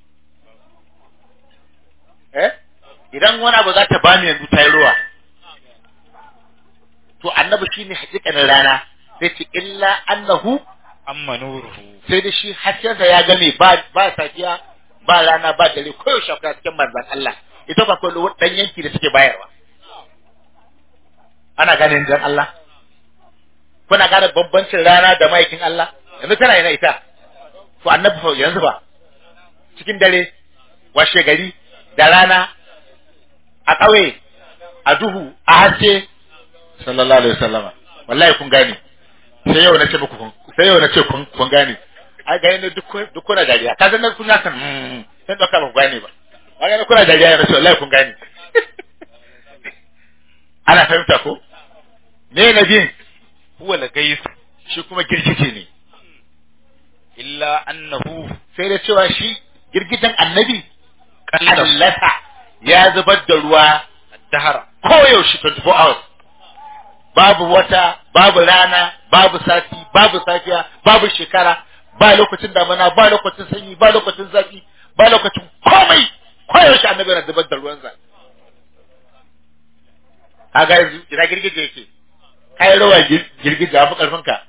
eh idan wani abu za ta bani yanzu ta yi ruwa to annabi shine hakikanin rana sai ce illa annahu amma nuruhu sai da shi haskensa ya game ba ba safiya ba rana ba dare koyaushe akwai cikin manzan Allah ita ba kawai dan yanki da suke bayarwa ana gane dan Allah kuna gane bambancin rana da maikin Allah yanzu tana yana ita to annabi fa yanzu ba cikin dare washe gari da rana a ƙauye a duhu a haske sallallahu alaihi wasallama wallahi kun gane sai yau na ce muku kun sai yau na ce kun kun gane ai ga ne duk kun- duk kuna dariya ka san kun san mm sai doka ba ku gane ba ai ga kuna dariya na ce wallahi kun gane ana fahimta ko me na bin huwa al-ghayth shi kuma girgije ne illa annahu sai da cewa shi girgijen annabi qallasa kallata ya zubar da ruwa dahara koyaushe 24 hours babu wata babu rana babu sati babu safiya babu shekara ba lokacin damana ba lokacin sanyi ba lokacin zafi ba lokacin komai koyaushe annabi yana zubar da ruwansa kaga yanzu ina girgije yake kai rawa gir- girgije a fi karfin ka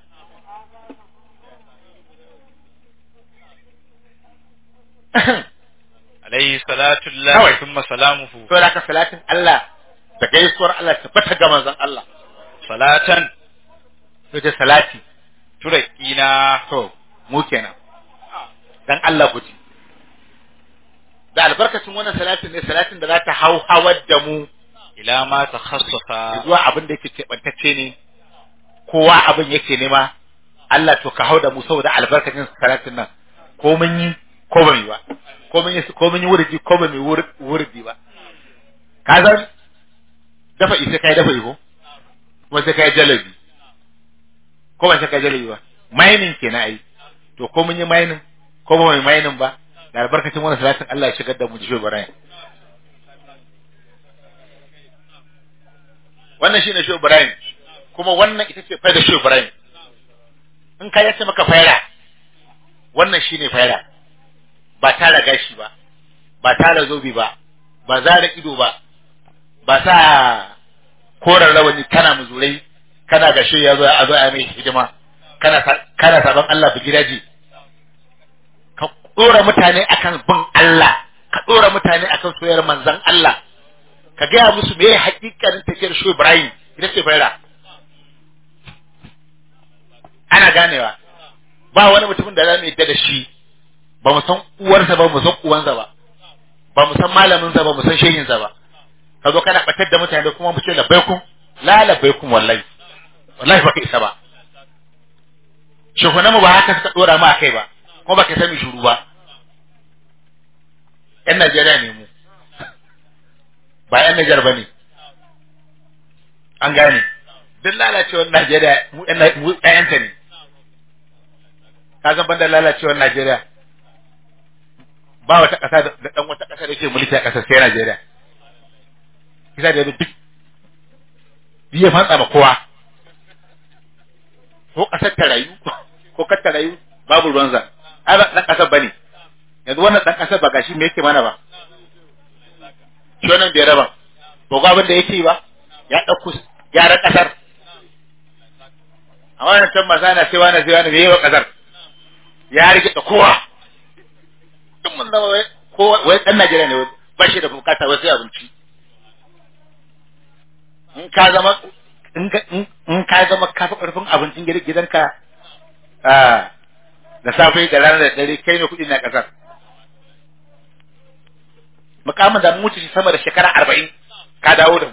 alayhi salatu Kawai. llahi thumma salamuhu to da ka salatin Allah da gaisuwar Allah ta fata ga manzon Allah salatan to da salati turaqina to mu kenan dan Allah ku ji da albarkacin wannan salatin ne salatin da za ta hau hawar da mu ila ma takhassasa zuwa abin da yake keɓantacce ne kowa abin yake nema Allah to ka hau da mu saboda albarkacin salatin nan ko mun yi ko ba mu yi ba ko mun yi ko mun yi wurdi ko ba mu yi wur- wurdi ba ka san dafa isa kai dafa ko kuma sai kai jalabi ko ba sai kai jalabi ba mining kenan ai to ko mun yi mining ko ba mu yi mining ba da albarkacin wannan salatin Allah ya shigar da mu jisho Ibrahim wannan shine Shehu Ibrahim kuma wannan ita ce faida Shehu Ibrahim in ka yace maka faira wannan shine faira ba tara gashi ba ba tara zobi ba ba zara ido ba ba sa koran rawani kana muzurai kana gashe ya zo a zo a mai hidima kana sa- kana saban Allah bi gidaje ka dora mutane akan bin Allah ka dora mutane akan soyayyar manzon Allah ka gaya musu me hakikanin tafiyar shi Ibrahim ita ce faira ana ganewa ba wani mutumin da za mu yadda da shi ba mu san uwarsa ba mu san uwansa ba ba mu san malaminsa ba mu san shehinsa ba ka zo kana batar da mutane da kuma mu ce labbaikun la labbaikun wallahi wallahi ba ka isa ba shehunan mu ba haka suka dora mu a kai ba kuma ba ka sami shuru ba yan Najeriya ne mu ba yan Nijar ba ne an gane duk lalacewar Najeriya mu yan Na- mu ɗayanta ne ka san banda lalacewar Najeriya ba wata ƙasa da da ɗan wata ƙasa da ke mulki a ƙasar sai Najeriya kisa da duk biye fantsa ma kowa ko ƙasar ta rayu ko kar ta rayu babu ruwan zan ai ba ɗan ƙasar bane yanzu wannan ɗan ƙasar ba gashi me yake mana ba shi wannan bai raba ba ga abin da yake yi ba ya ɗauko gyaran ƙasar a wannan can masa na sai wani sai wani bai yi wa ƙasar ya rike da kowa duk mun zama wai kowa wai ɗan Najeriya ne wai ba shi da bukata wai sai abinci in ka zama in ka in in ka zama ka fi ƙarfin abincin gidan- gidanka ah, da safe da rana da dare kai ne kuɗi na ƙasar mukamin da mun wuce shi sama da shekara arba'in ka dawo da mu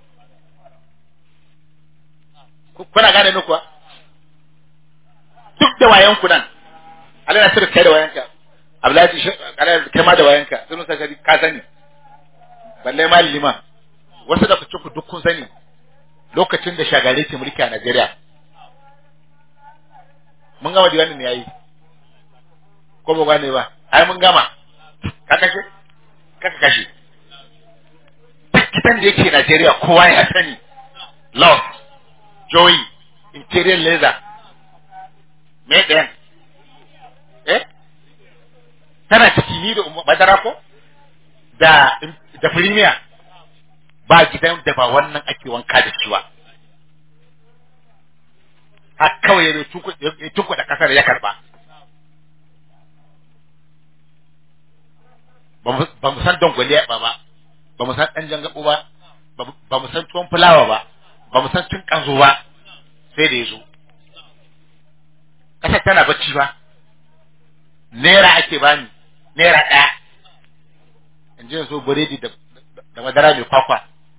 Ku- kuna gane ni kuwa duk da wayan ku nan Allah na sirka kai da wayanka Abdullahi shi kana kai ma da wayanka sun sa shari ka sani balle ma lima wasu da fice ku duk kun sani lokacin da shagare ke mulki a Najeriya mun gama diwanin ne yayi ko ba gane ba ai mun gama ka kashe kaka kashe duk gidan da yake Najeriya kowa ya sani love joy interior laser me ɗayan eh tana ciki ni da madara ko da da premier ba gidan da ba wannan ake wanka da shi ba har kawai ya tuku da kasar ya karba ba mu san dangwale ba ba ba mu san ɗan jangaɓo ba ba mu san tuwon fulawa ba ba mu san tun ƙanzo ba sai da ya zo ƙasar tana bacci ba naira ake bani naira ɗaya in ji so biredi da madara mai kwakwa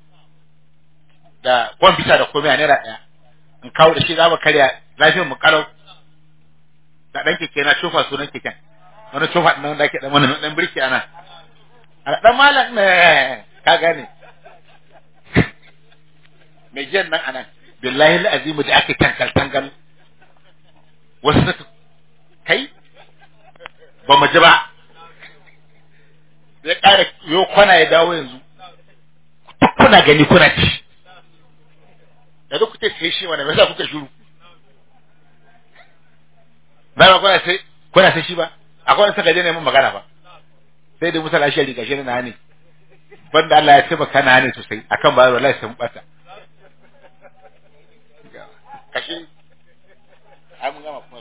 da kwamfuta da komai a naira ɗaya in kawo da shi za mu karya lafiyar mu kalau da ɗan keke na cofa sunan keken wani cofa ɗin da ake ɗan wani ɗan birki ana a ɗan malam ne ka gane mai jiyan nan anan billahi la'azimu da ake tangal tangal wasu suka kai ba mu ji ba ya ƙara yo kwana ya dawo yanzu kuna gani kuna ci da duk kuke sai shi wani me yasa kuka shiru ba ba kuna sai kuna sai shi ba akwai wani saka je neman magana ba sai da musa lashi riga shi na ne banda Allah ya taimaka na ne sosai akan ba wallahi sun bata kashe ai mun gama